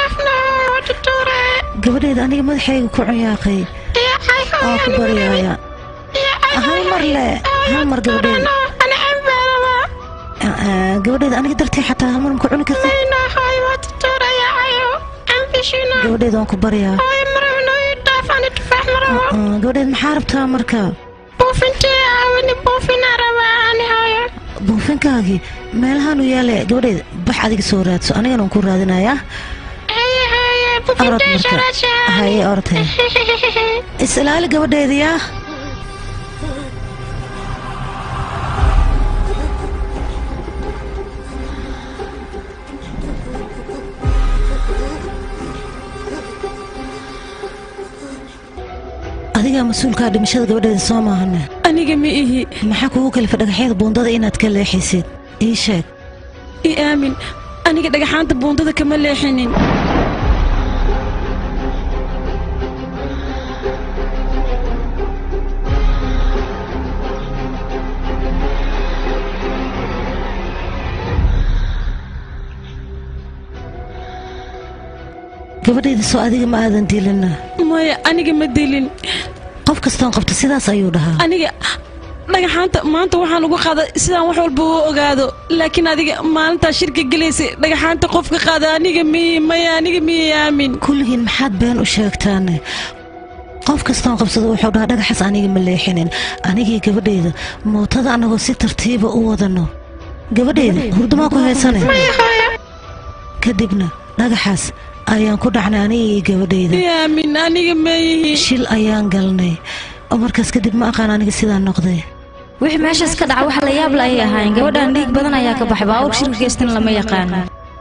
T: gabadheeda aniga madaxayga ku cunyaaqay waan ku baryaaya hal mar le hal mar gabadheeda Ah, gabadheeda aniga dartay xataa hal mar ma ku cuni kartid gabadheeda waan ku baryaa Ah, gabadheed maxaa rabtaa marka buufinkaagii meelahaanu yaale gabadheed bax adiga soo raadso anigana waan ku raadinayaa orod marka haye ortay is ilaali gabadheediyaa adigaa mas-uulkaa dhimashada gabadheeda soo maahane
B: aniga ma ihi
T: maxaa kugu kalifa dhagaxyada buundada inaad ka leexisid ii sheeg
B: i aamin aniga dhagaxaanta buundada kama leexinin
T: gabadheeda soo adiga ma aadan dilina
B: maya aniga ma dilin
T: qof kastoon qabta sidaas ayuu dhahaa
B: aniga dhagaxaanta maanta waxaan ugu qaaday sidaan wax walba u ogaado laakiin adiga maalintaa shirka gelaysay dhagaxaanta qofka qaada aniga miyi maya aniga miyi aamin
T: kulligiin maxaad been u sheegtaane qof kastoon qabsado wuxuu dhahaa dhagaxaas aniga ma leexinin anigii gabadheeda mootada annagoo si tartiiba u wadano gabadheeda hurdumaa ku heesane kadibna dhagaxaas ayaan ku dhacnay aniga iyo gabadheyda
B: i aamin aniga ma yihi
T: shil ayaan galnay oo markaas kadib ma aqaan aniga sidaan noqday
K: wixii meeshaas ka dhaca wax la yaab la ayay ahaayeen gabadhan dhiig badan ayaa ka baxay baawur shirka geystan lama yaqaano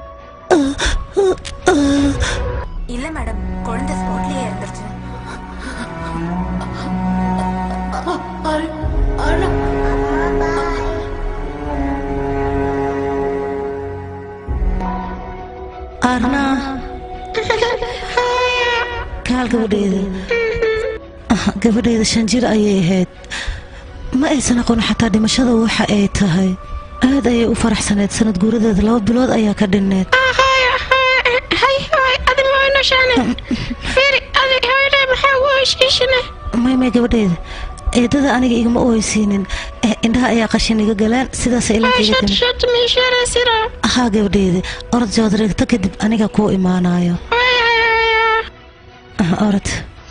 U: இல்ல madam குழந்தை ஸ்பாட்லயே இறந்துருச்சு
T: arnaa kaal gabadheeda Ah, gabadheeda shan jir ayay ahayd ma aysan aqoon xataa dhimashada waxa ay tahay aad ayay u faraxsaneed sanad guuradeeda laba bilood ayaa ka dhinneed may may gabadheeda eedada aniga igama ooysiinin Eh, indhaha ayaa qashin iga galeen sidaas ilankaiga haa gabadheeda orod joodreegto kadib aniga kuu imaanayo Ah, orod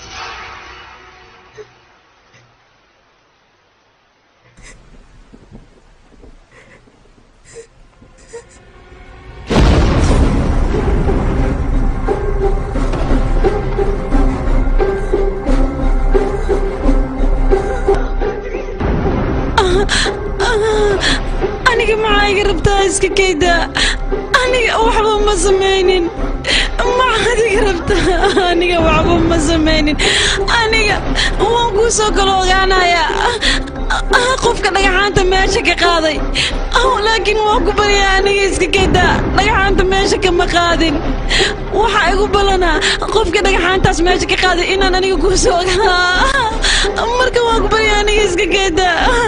B: aniga maxaa iga rabtaa iska kayda aniga waxba ma samaynin maxaad iga rabtaa aniga waxba ma samaynin aniga waan kuu soo kala ogaanayaa Ah, qofka dhagaxaanta meesha ka qaaday Ah, laakiin waan ku baryaa aniga iska kayda dhagaxaanta meesha kama qaadin waxaa igu ballanaa qofka dhagaxaantaas meesha ka qaaday inaan aniga kuu soo ogaa marka waan ku baryaa aniga iska kayda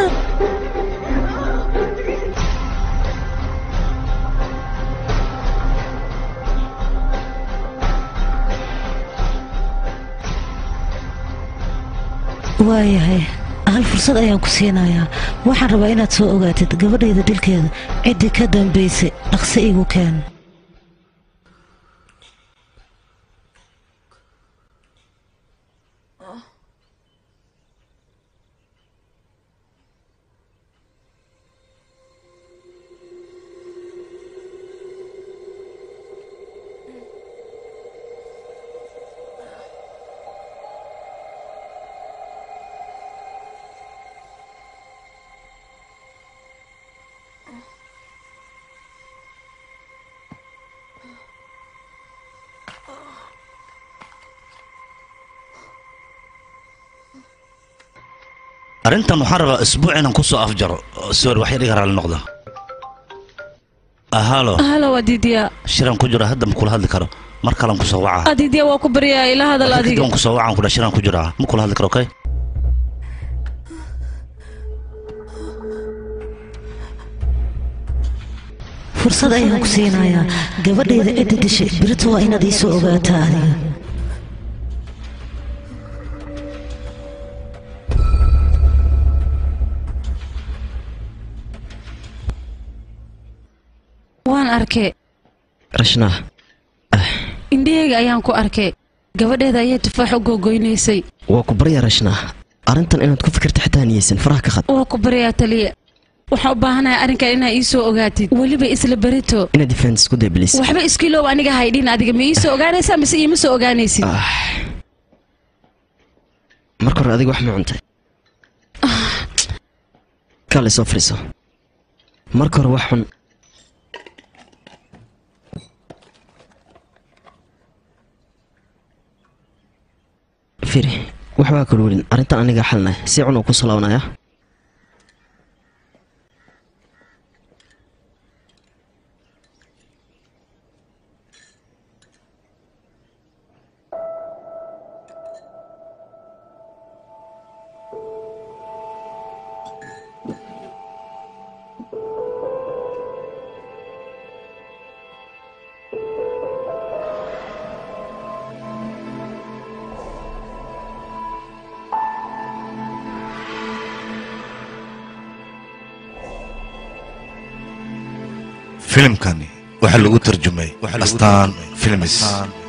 T: waayahay hal fursad ayaan ku siinayaa waxaan rabaa inaad soo ogaatid gabadhayda dilkeeda ciddii ka dambaysay dhaqsi igu keen
I: arrintan waxaan rabaa isbuuc inaan kusoo afjaro sorry wax yar iga raalli noqda halo
B: halo waa diidiya
I: shiraan ku jira hadda ma kula hadli karo mar kalan kusoo waca
B: diidiya waa ku baryaa ila hadal
I: kadib
B: adiga
I: aan kusoo wacaan kudha shiraan ku jiraa ma kula hadli karo okay
T: fursad ayaan ku siinayaa gabadhayda cidda dishay birito waa inaad iisoo ogaataa adiga
B: waan arkay
F: rashnaa
B: indhahayga ayaan ku arkay gabadheeda ayaa tufaax u googoynaysay
F: waa ku barya rashnaa arrintan inaad ku fikirta xitaa niyeysan faraha ka qad
B: waa ku baryaa taliya waxaan u baahanahay arrinkan inaad ii soo ogaatid weliba isla berito
F: inaad defense isku day bliis
B: waxba iskiilow aniga haydhin adiga ma ii soo ogaanaysaa mise iima soo ogaanaysid
F: marka hore adiga wax ma cuntay kaale soo fadhiiso marka hore wax xun firi waxbaa kala welin arrintan aniga xalnay si cun oo ku salaabanaya
I: filimkani waxaa lagu tarjumay astaan films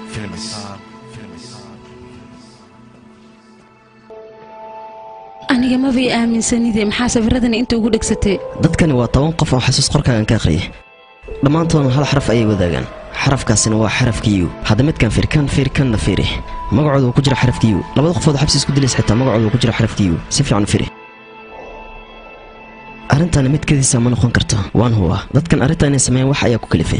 B: aniga mabay aaminsanide maxaa sawiradani inta ugu dhegsatay
F: dadkani waa toban qof oo xasuus qorkaagan ka aqriyay dhammaantoodna hal xaraf ayay wadaagaan xarafkaasina waa xarafka yu hadda midkan fiir kan fiir kanna fiiri magacooda uu ku jira xarafka yu labada qofood xabsi isku dilays xitaa magacooda uu ku jira xarafka yu si fiican u fiiri arrintani mid kadiisa ma noqon karto waan hubaa dadkan arrintan inay sameeyaan wax ayaa ku kalifay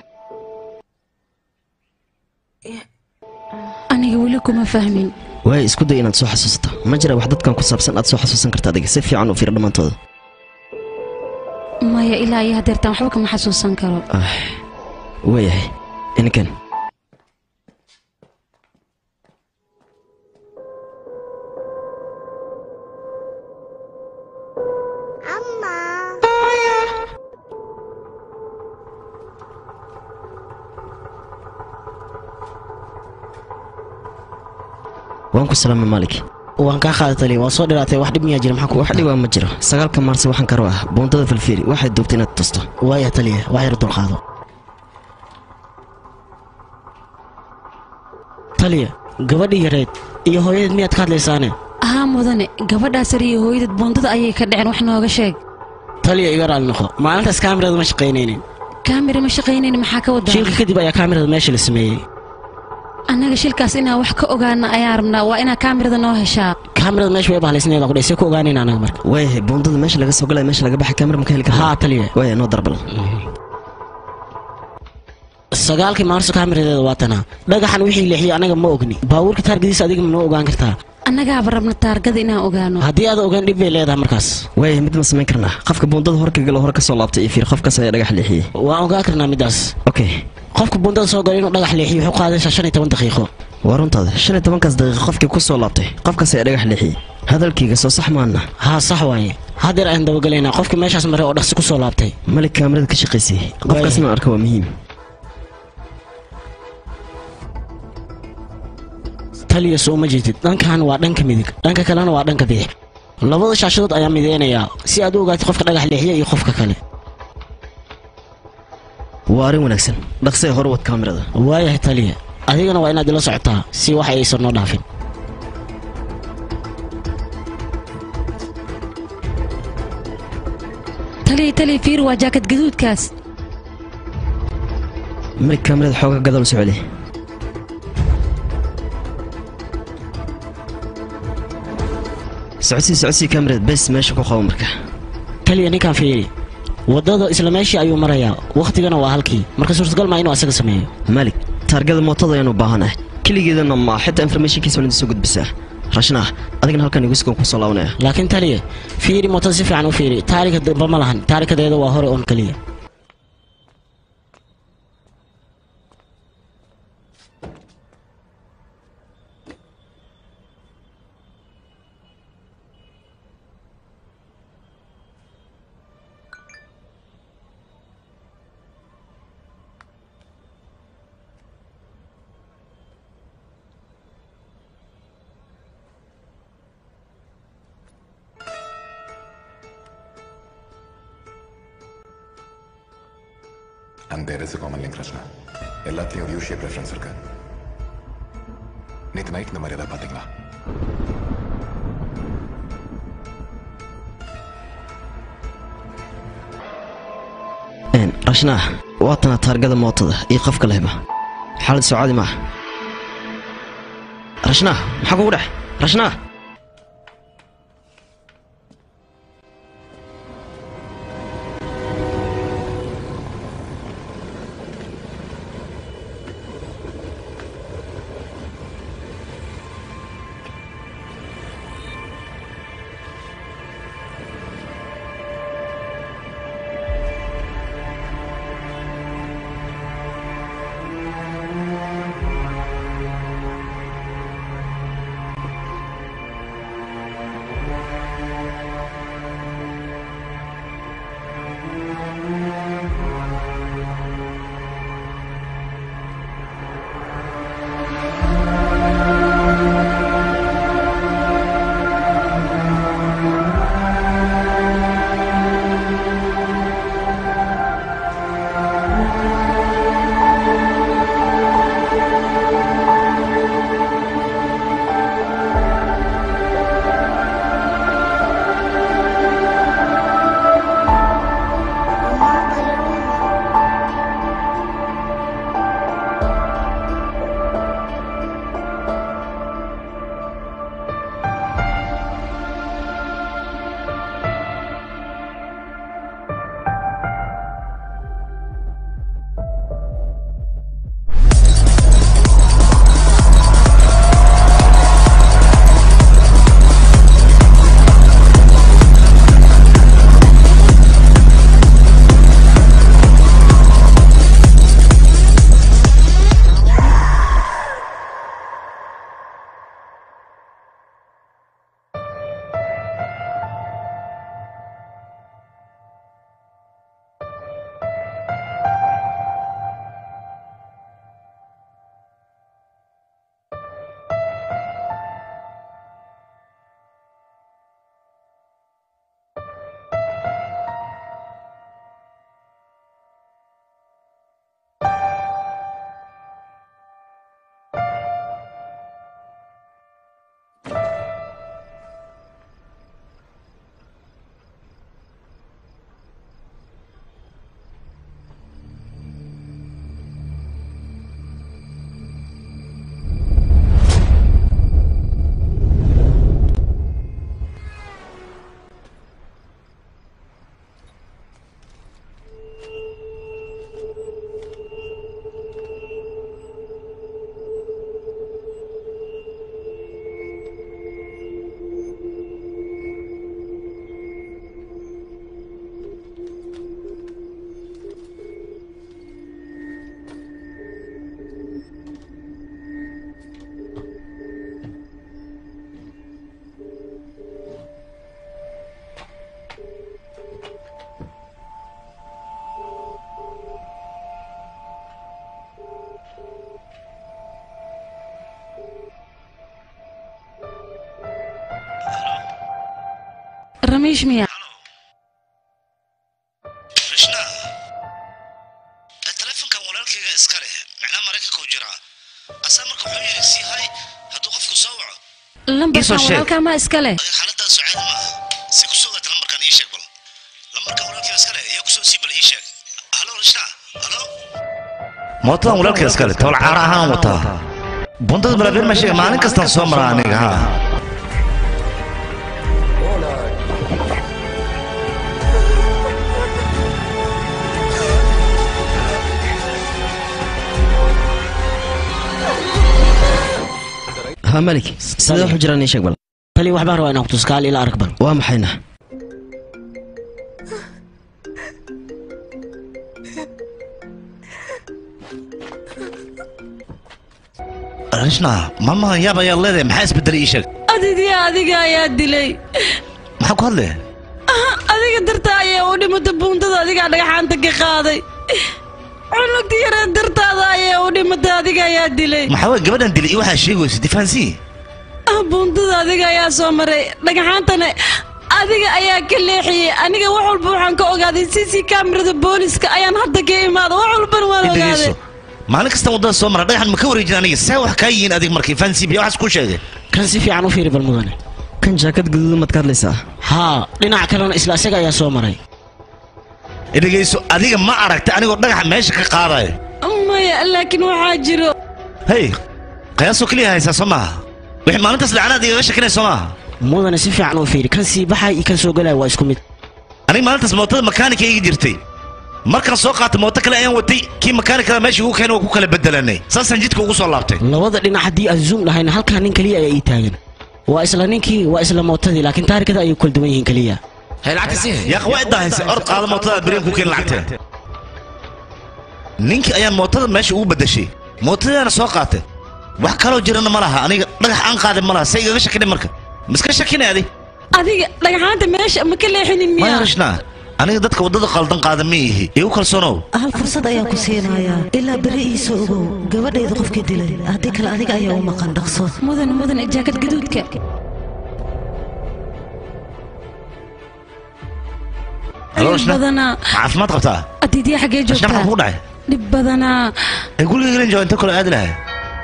B: aniga weli kuma fahmin
F: waayo isku day inaad soo xasuusato ma jira wax dadkan ku saabsan aad soo xasuusan karta adiga si fiican u fiiri dhammaantooda
B: maya ilaa iyo hadeertaan waxba kama xasuusan karo
F: waayahay ininkan waan ku salaamay maalik
L: waan kaa qaadatali waa soo dhiraatay wax dhib miyaa jira maxaa ku
F: wax dhibaa ma jiro sagaalka maarse waxaan karo ah buundada falfiiri waxay duubtay inaad tusto
L: waaya taliya wax yar dulqaado taliya gabadhii yareed iyo hooyadeed miyaad ka hadlaysaane
B: haa mudane gabadhaas yar iyo hooyadad buundada ayay ka dhaceen wax nooga sheeg
L: taliya iga raali noqo maalintaas kaamirada ma shaqaynaynin
B: kaamira ma shaqaynayn maxaa ka wadaa
L: shilka kadib ayaa kaamirada meesha la sameeyey
B: annaga shilkaas inaan wax ka ogaana ayaan rabnaa waa inaa kaamirada noo heshaa
L: kaamirada meesha way bahalaysnayd qudhay see ku ogaanayna anaga marka
F: waayahay buundada meesha laga soo galaya meesha laga baxay kaamira ma ka heli kartaa
L: haa taliya
F: waaya noo darbal
L: sagaalkii maarso kaamiradeeda waa tanaa dhagaxan wixii leexiyey anaga ma ogni baabuurka taargadiisa adiga ma noo ogaan kartaa
B: annagaaba rabna taargada inaan ogaano
L: haddii aad ogaan dhib bay leedahay markaas
F: waayahay mid ma samayn karnaa qofka buundada hor ka galo hore ka soo laabtay iyo fiir qofkaas ayaa dhagax leexiyey
L: waan ogaan karnaa middaas
F: okay
L: qofka buundada soo galo inuu dhagax leexiyo wuxuu qaadaysaa shan iyo toban daqiiqo
F: waa runtaada shan iyo tobankaas daqiiqo qofkii ku soo laabtay qofkaas ayaa dhagax leexiyey hadalkiiga soo sax maana
L: haa sax waaye haddeer ayaan dabagelaynaa qofkii meeshaas maray oo dhaqsi ku soo laabtay
F: malik kaamirada ka shaqaysay qofkaasna arka waa muhiim
L: taliya soo ma jeedid dhankan waa dhanka midig dhanka kalena waa dhanka bidix labada shaashadood ayaa mideynayaa si aad u ogaatid qofka dhagax leexiya iyo qofka kale
F: waa arrin wanaagsan dhaqsee hore wad kaamirada
L: waayahay taliya adigana waa inaad ila socotaa si wax aysan noo dhaafin
B: taliya taliya fiir waa jaakad gaduudkaas
F: malik kaamirada xooga gadal u soo celi socodsii socodsii kaamirad bes meesha ku qabo marka
L: taliya ninkaan fiiri waddada isla meeshii ayuu marayaa wakhtigana waa halkii marka suurtagal maa inuu asaga sameeyo
F: malik taargada mootada ayaanu baahanahay keligeedana ma xitaa informationkiisa waan idin soo gudbisaa rashna adigana halkan igu ku soo laabanaya
L: laakiin taliya fiiri mootada si fiican u fiiri taarika dambe ma lahan taarikadeeda waa hore oon keliya
J: And there is a common link, Rachna. எல்லாத்துலயும் ஒரு U shape reference இருக்கு நேற்று நைட் இந்த மாதிரி ஏதாவது பார்த்தீங்களா
F: Een, rashna waatana taargada mootada iyo qofka lehba xaalad soo maaha rashna maxaa kugu dhex rashna
B: ramiish miya
I: telefonkan walaalkayga iska leh macnaa maraykanka u jiraa asaa marka wuxuu yidhi sii hay hadduu qofku soo waco
B: lambarkan walaalkaa maa iska leh
I: xaaladaada sucaadi maaha si ku soo gaata lambarkan ii sheeg bal lambarkan walaalkayga iska leh yaa ku soo sii bal ii sheeg halo rashna halo mootadan walaalkayga iska leh tawal caara ahaan wataa bundada balaabeer ma sheega maalin kastaan soo maraa aniga ha
F: ha haa malik sidee waxu jiraan ii sheeg bal
L: tali waxbaan rabaa inaan kutuso kaal ila arag bal
F: waa maxayna
I: rishna mama yaab ayaad leedahay maxaa isbedelay ii sheeg
B: adidiya adiga ayaa dilay
I: maxaa ku hadlaya
B: adiga dartaa ayaa u dhimata buundada adigaa dhagaxaanta ka qaaday cunugti yaree dartaada ayaa u dhimata adiga ayaa dilay
I: maxaa waye gabadhan dilay iyo waxaa sheegaysa difaansii
B: Ah, buundada adiga ayaa soo maray dhagaxaantana adiga ayaa ka leexiyey aniga wax walba waxaan ka ogaaday cc kamerada booliska ayaan hadda ka imaada wax walbana waan ogaaday
I: dhegeyso maalin kasta waddada soo mara dhagaxan ma ka wareejin aniga saa wax kaa yihiin adig markii fansi biya waxaas ku sheegay
L: kan si fiican u fiiri bal mudane
F: kan jaakad guduudan maad ka hadlaysaa
L: haa dhinaca kalena isla isaga ayaa soo maray
I: dhegeyso adiga ma aragta anigoo dhagaxa meesha ka qaadayo
B: maya laakiin waxaa jiro
I: hey qiyaasoo keliya haysaa soo maaha wixii maalintaas dhacnaad igaga shakinay soo maaha
L: mudane si fiican u fiiri kan sii baxay iyo kan soo galaya waa isku mid
I: aniga maalintaas mootada makaanika iga jirtay markaan soo qaatay mooto kale ayaan watay kii makaanikada meesha igu keenay waa ku kala bedelanay saasaan jidka ugu soo laabtay
L: labada dhinac haddii aan zoom dhahayna halkaa nin keliya ayaa ii taagan waa isla ninkii waa isla mootadii laakiin taarikada ayay kala duwan yihiin keliya
I: yaaq waa iddaa haysa orod qaada mootada beriin ku keen lacagtee ninkii ayaan mootada meesha ugu bedeshay mootadaana soo qaatay wax kaloo jirana ma laha aniga dhagax aan qaaday ma laha say igaga shakinay marka miska shakinay adi
B: adiga dhagaxaanta meesha ma ka leexinin
I: maya
B: miyaa
I: rishna aniga dadka waddada qaldan qaada ma ihi igu kalsoonow
T: hal fursad ayaan ku siinayaa ilaa beri iisoo ogow gabadhayda qofkii dilay haddii kale adiga ayaa u maqan dhaqso
B: mudan mudan jaakad gaduudka
I: Halo,
B: dhib
I: Rishna.
B: badanaa
I: ma caafimaad qabtaa
B: adidiya xaggee
I: rishna maxaa
B: joogtaa
I: kugu dhacay
B: dhib badanaa
I: ee guriga gelin jooga inta kale aadi lahay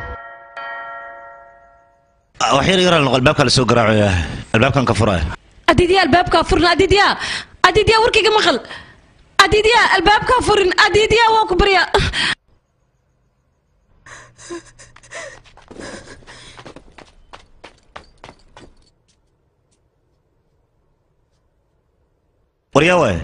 I: wax yar yaraa noqo albaabka la soo garaacaya albaabkan ka furaya
B: adidiya albaabkaa furin adidiya adidiya warkayga maqal adidiya albaabkaa furin adidiya waa ku barya
I: waryaa waay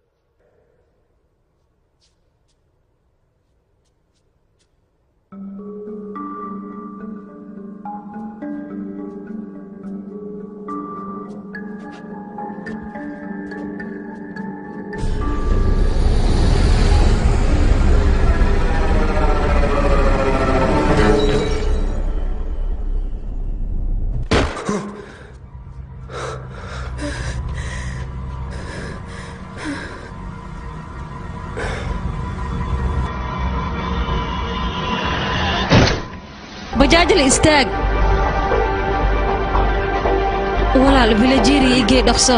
B: bajaajil istaag walaal vilajeriya igee dhaqso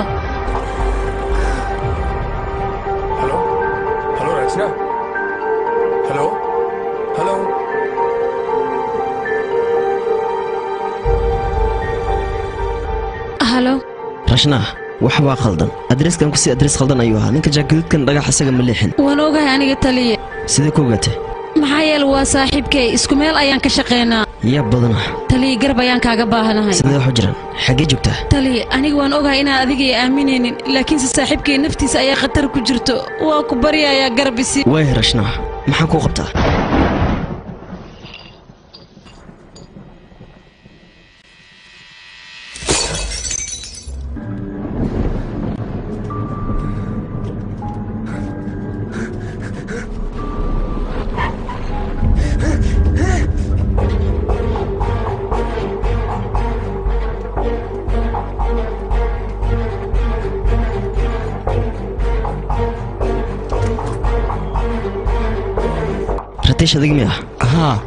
Q: hello Rachna hello hello
B: halo
F: rashna wax baa khaldan adreeskan kusii adrees khaldan ayuu ahaa ninka jaakaduudkan dhagax isaga ma leexin
B: waan ogahay aniga taliya
F: sidee ku ogaatay
B: maxaa yeele waa saaxiibkay isku meel ayaan ka shaqaynaa
F: yaa badana
B: taliya garab ayaan kaaga baahanahay
F: sidee waxu jiraan xaggee joogtaa
B: taliya aniga waan ogahay inaan adiga ay aaminaynin laakiinse saaxiibkay naftiisa ayaa khatar ku jirto waa ku baryayaa garab isi
F: waaya rashna maxaan kuu qabtaa ratiish adig miya
N: haa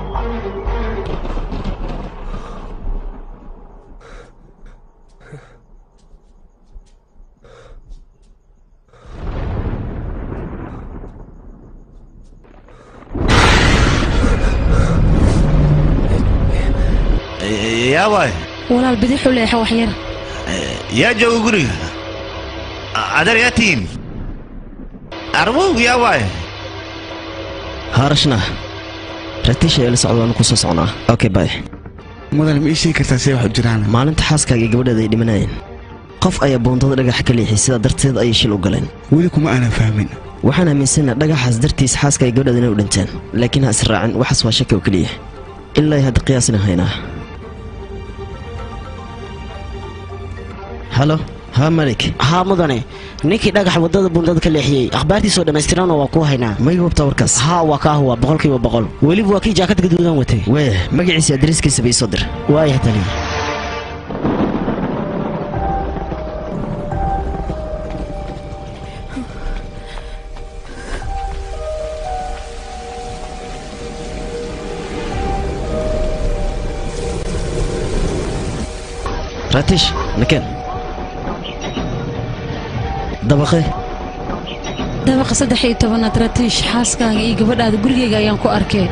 I: yaa waay
B: walaal bidixu leexa wax yar
I: yaa jooga guriga adeer yaa tihiin arwow yaa waay
F: haa rashna ratiish ayaa la socda waanu kusoo socnaa okay bay
N: mudan ma ii sheegi kartaa see wax u jiraan
F: maalinta xaaskaaga iyo gabadheeda ay dhimanayeen qof ayaa buundada dhagaxa ka leexiyay sidaa darteed ayay shil u galeen
N: weli kuma aanan fahmin
F: waxaan aaminsana dhagaxaas dartiis xaaska iyo gabadheeda inay u dhinteen laakiin ha israacin waxaas waa shaki oo keliya ilaa hadda qiyaasina haynaa halo haa malik
L: haa mudane ninkii dhagax wadada bundada ka leexiyey akhbaartiisoo dhammaystiranna waa ku haynaa
F: may hubta warkaas
L: haa waa kaa huwa boqolkiiba boqol weliba waa kii jaakad gaduudan watay
F: wee magaciisa adreeskiisa bay soo dir
L: waayah taliya
F: ratish nakeen dabaqe
B: dabaqa saddex iyo tobanaad ratiish xaaskaaga iyo gabadhaada gurigayga ayaan ku arkay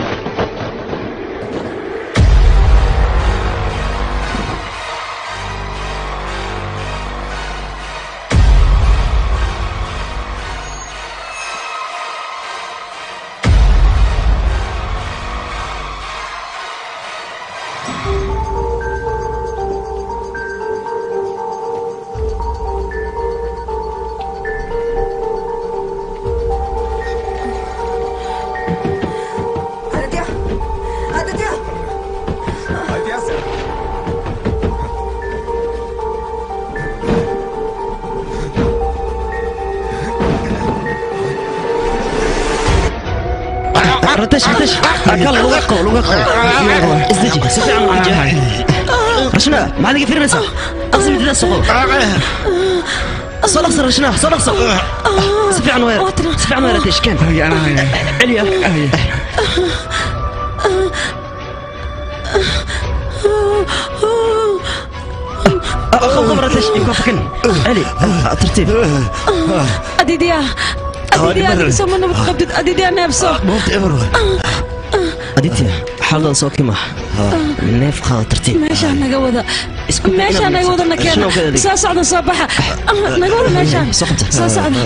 U: Aditya Aditya
Q: Aditya sir
F: ratish ratish akal luga qabo luga qabo isdeji si fiican u jaa rashna maxaad iga fiirinaysaa aqsi midida soqo soo dhaqso rashna soo dhaqso si fiican weer si fiican weer ratish keen celiya قبل رتش يكون فكن علي ترتيب
B: adiidyaa adiidyaa adiga soo ma nabad qabtid adiidyaa neebso
F: aditya xaalada soo kima neef qaada tartiib
B: meeshaa naga wada meeshaa naga wada nakeena soo socda soo baxa naga wada meeshaan soo socda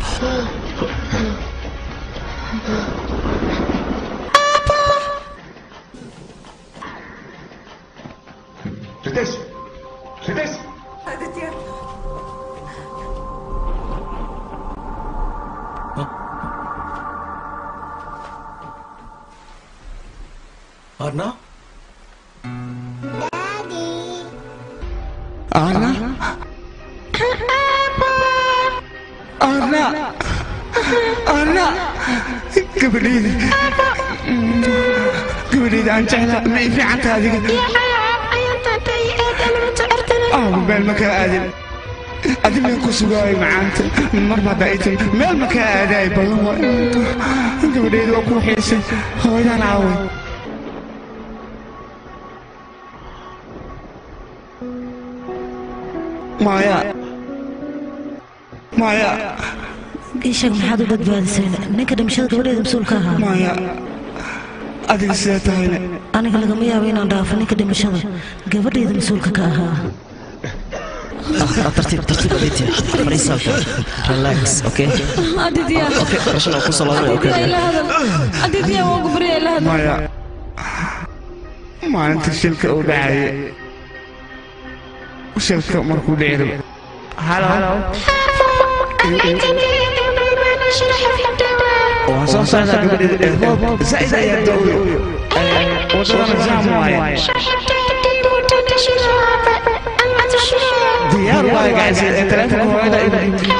Q: Ritesh Ritesh
U: Aditya
Q: Arna
N: Arna? Arna? Arna? gabadhayda gabadhayda aan jeclaa ma ii fiican tahay adiga aaba meel ma kaa aadin adi meel ku sugaayo macaanta mar hadda ay tiri meel ma kaa aadaay badan waay gabadhayda waa ku xiisay hooyadaan caaway maya maya
T: ii sheeg maxaad u badbaadiseen ninka dhimashada gabadheeda mas-uulka ahaa
N: maya adiga sidee tahayne
T: aniga lagama yaabo inaan dhaafo ninka dhimashada gabadheeda mas-uulka ka ahaa
F: ترتيب ترتيب aditya fariisa relax okay
B: adiidyaa
F: okay rashna ku salaamay okay
B: adiidyaa ila hadal adiidyaa waa gubriya ila hadal
N: maya maalinta shilka uu dhacayay shilka markuu dhici rabo halo waan soo socdaa gabadheeda roob zaid ayaa da'oyo wadadana jaam waaye diyaar waaye guys ee taleefonka hooyada igu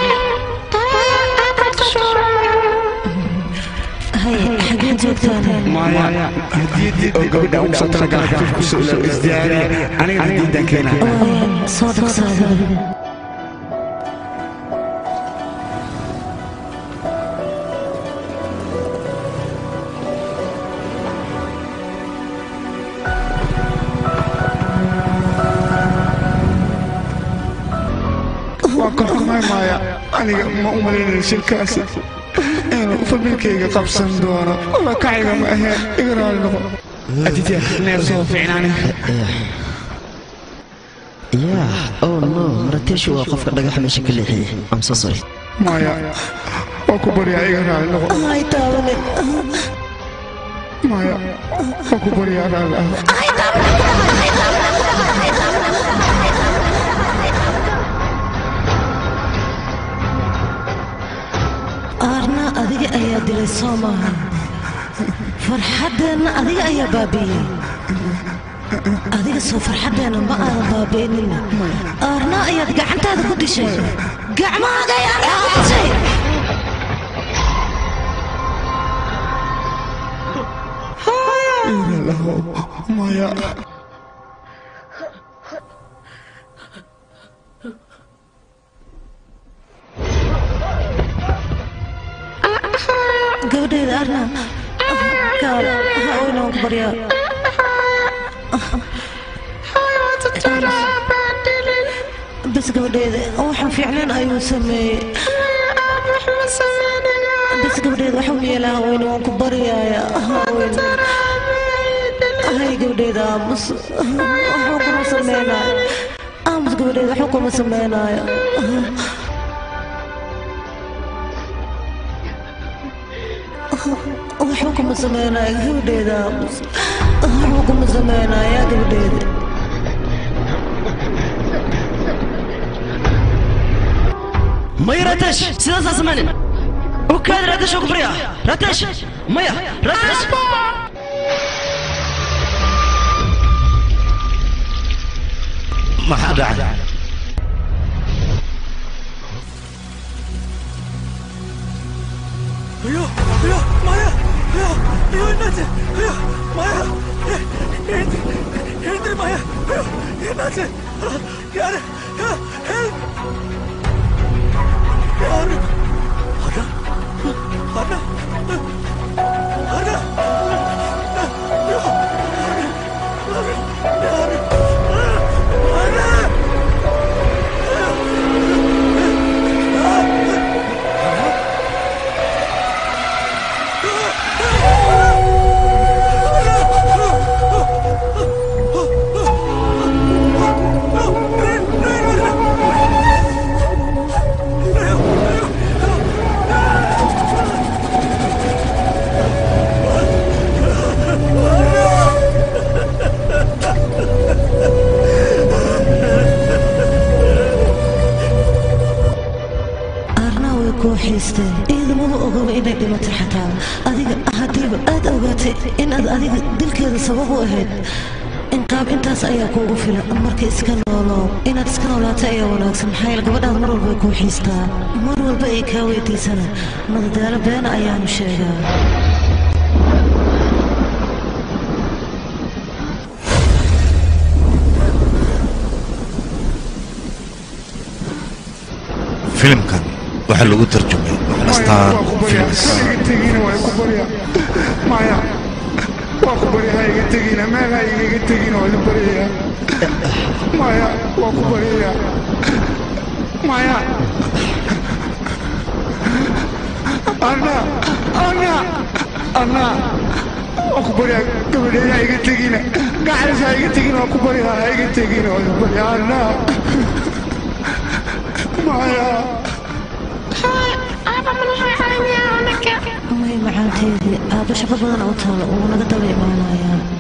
T: haye xagee joogtaan
N: maya hadiyadii oo gabadha ugu soo talagala xafiifku soo ilo isdiyaariya anigana hadiyadan keenaa
T: waayaan soo dhaqsaada
N: waa ka xumaay maaya aniga ma u malaynayo shilkaasi inuu familkayga qabsan doono wala kacayga ma aheen iga raali noqo aditya neef soo fiicnaani
F: yeah oh no marateeshu waa qofka dhagaxa meesha ka leexiyey i'm so sorry
N: maya waa ku baryaa iga raali noqo
T: ay taabanin
N: maya waa ku baryaa raali ah
T: aarna adiga ayaa dilay soo maaha farxaddeenna adiga ayaa baabi'iyey adiga soo farxaddeena ma aadan baabi'inin aarna ayaad gacantaada ku dishay gacmahaaga ayaad ku dishay
N: maya
T: gabadheeda arna gaal ha oyna ku baryaa bas gabadheeda waxaan fiicnayn ayuu sameeyey bas gabadheeda waxuu yeelaa haweyne waan ku baryaaya haweyne hay gabadheeda aamus waxuu kuma sameynaayo aamus gabadheeda waxuu kuma sameynaayo waxuu kuma sameynaayo gabadheeda aamus waxuu kuma sameynaayaa gabadheeda
F: maya ratesh sidaasaa sameynin ukaadi ratesh oo kufriya ratesh maya ratesh
I: maxaa dhacay
N: అయ్యో అయ్యో మాయా అయ్యో అయ్యో ఎన్నాச்சு అయ్యో మాయా ఏంటి ఏంటి మాయా అయ్యో ఎన్నాச்சு யாரு ஹெல்ப் யாரு அண்ணா அண்ணா அண்ணா ஐயோ யாரு அண்ணா
T: arnaa way kuu xiisteen ciidamadu ogoba inay dhimatay xataa adiga haddiiba aad ogaatay inaad adiga dilkeeda sabab u ahayd inqaab intaas ayaa kuugu filan marka iska nooloo inaad iska noolaato ayaa wanaagsan maxaa yeele gabadhaad mar walba ay kuu xiistaa mar walba ay kaa weydiisana madadaalo beena ayaanu sheegaa
I: filimkan waxaa lagu tarjumay astaan films
N: tegina waa ku barya maya waa ku barya ha iga tegina meel ha igaga tegina waa idin baryaya maya waa ku baryaya maya anna anna anna waa ku barya gabadheeda ha iga tegina gacalis ha iga tegina waa ku barya ha iga tegina waa idin barya anna maya
T: may macaanteedii aabba shaqo badan u taalo uu naga daba imaanayaan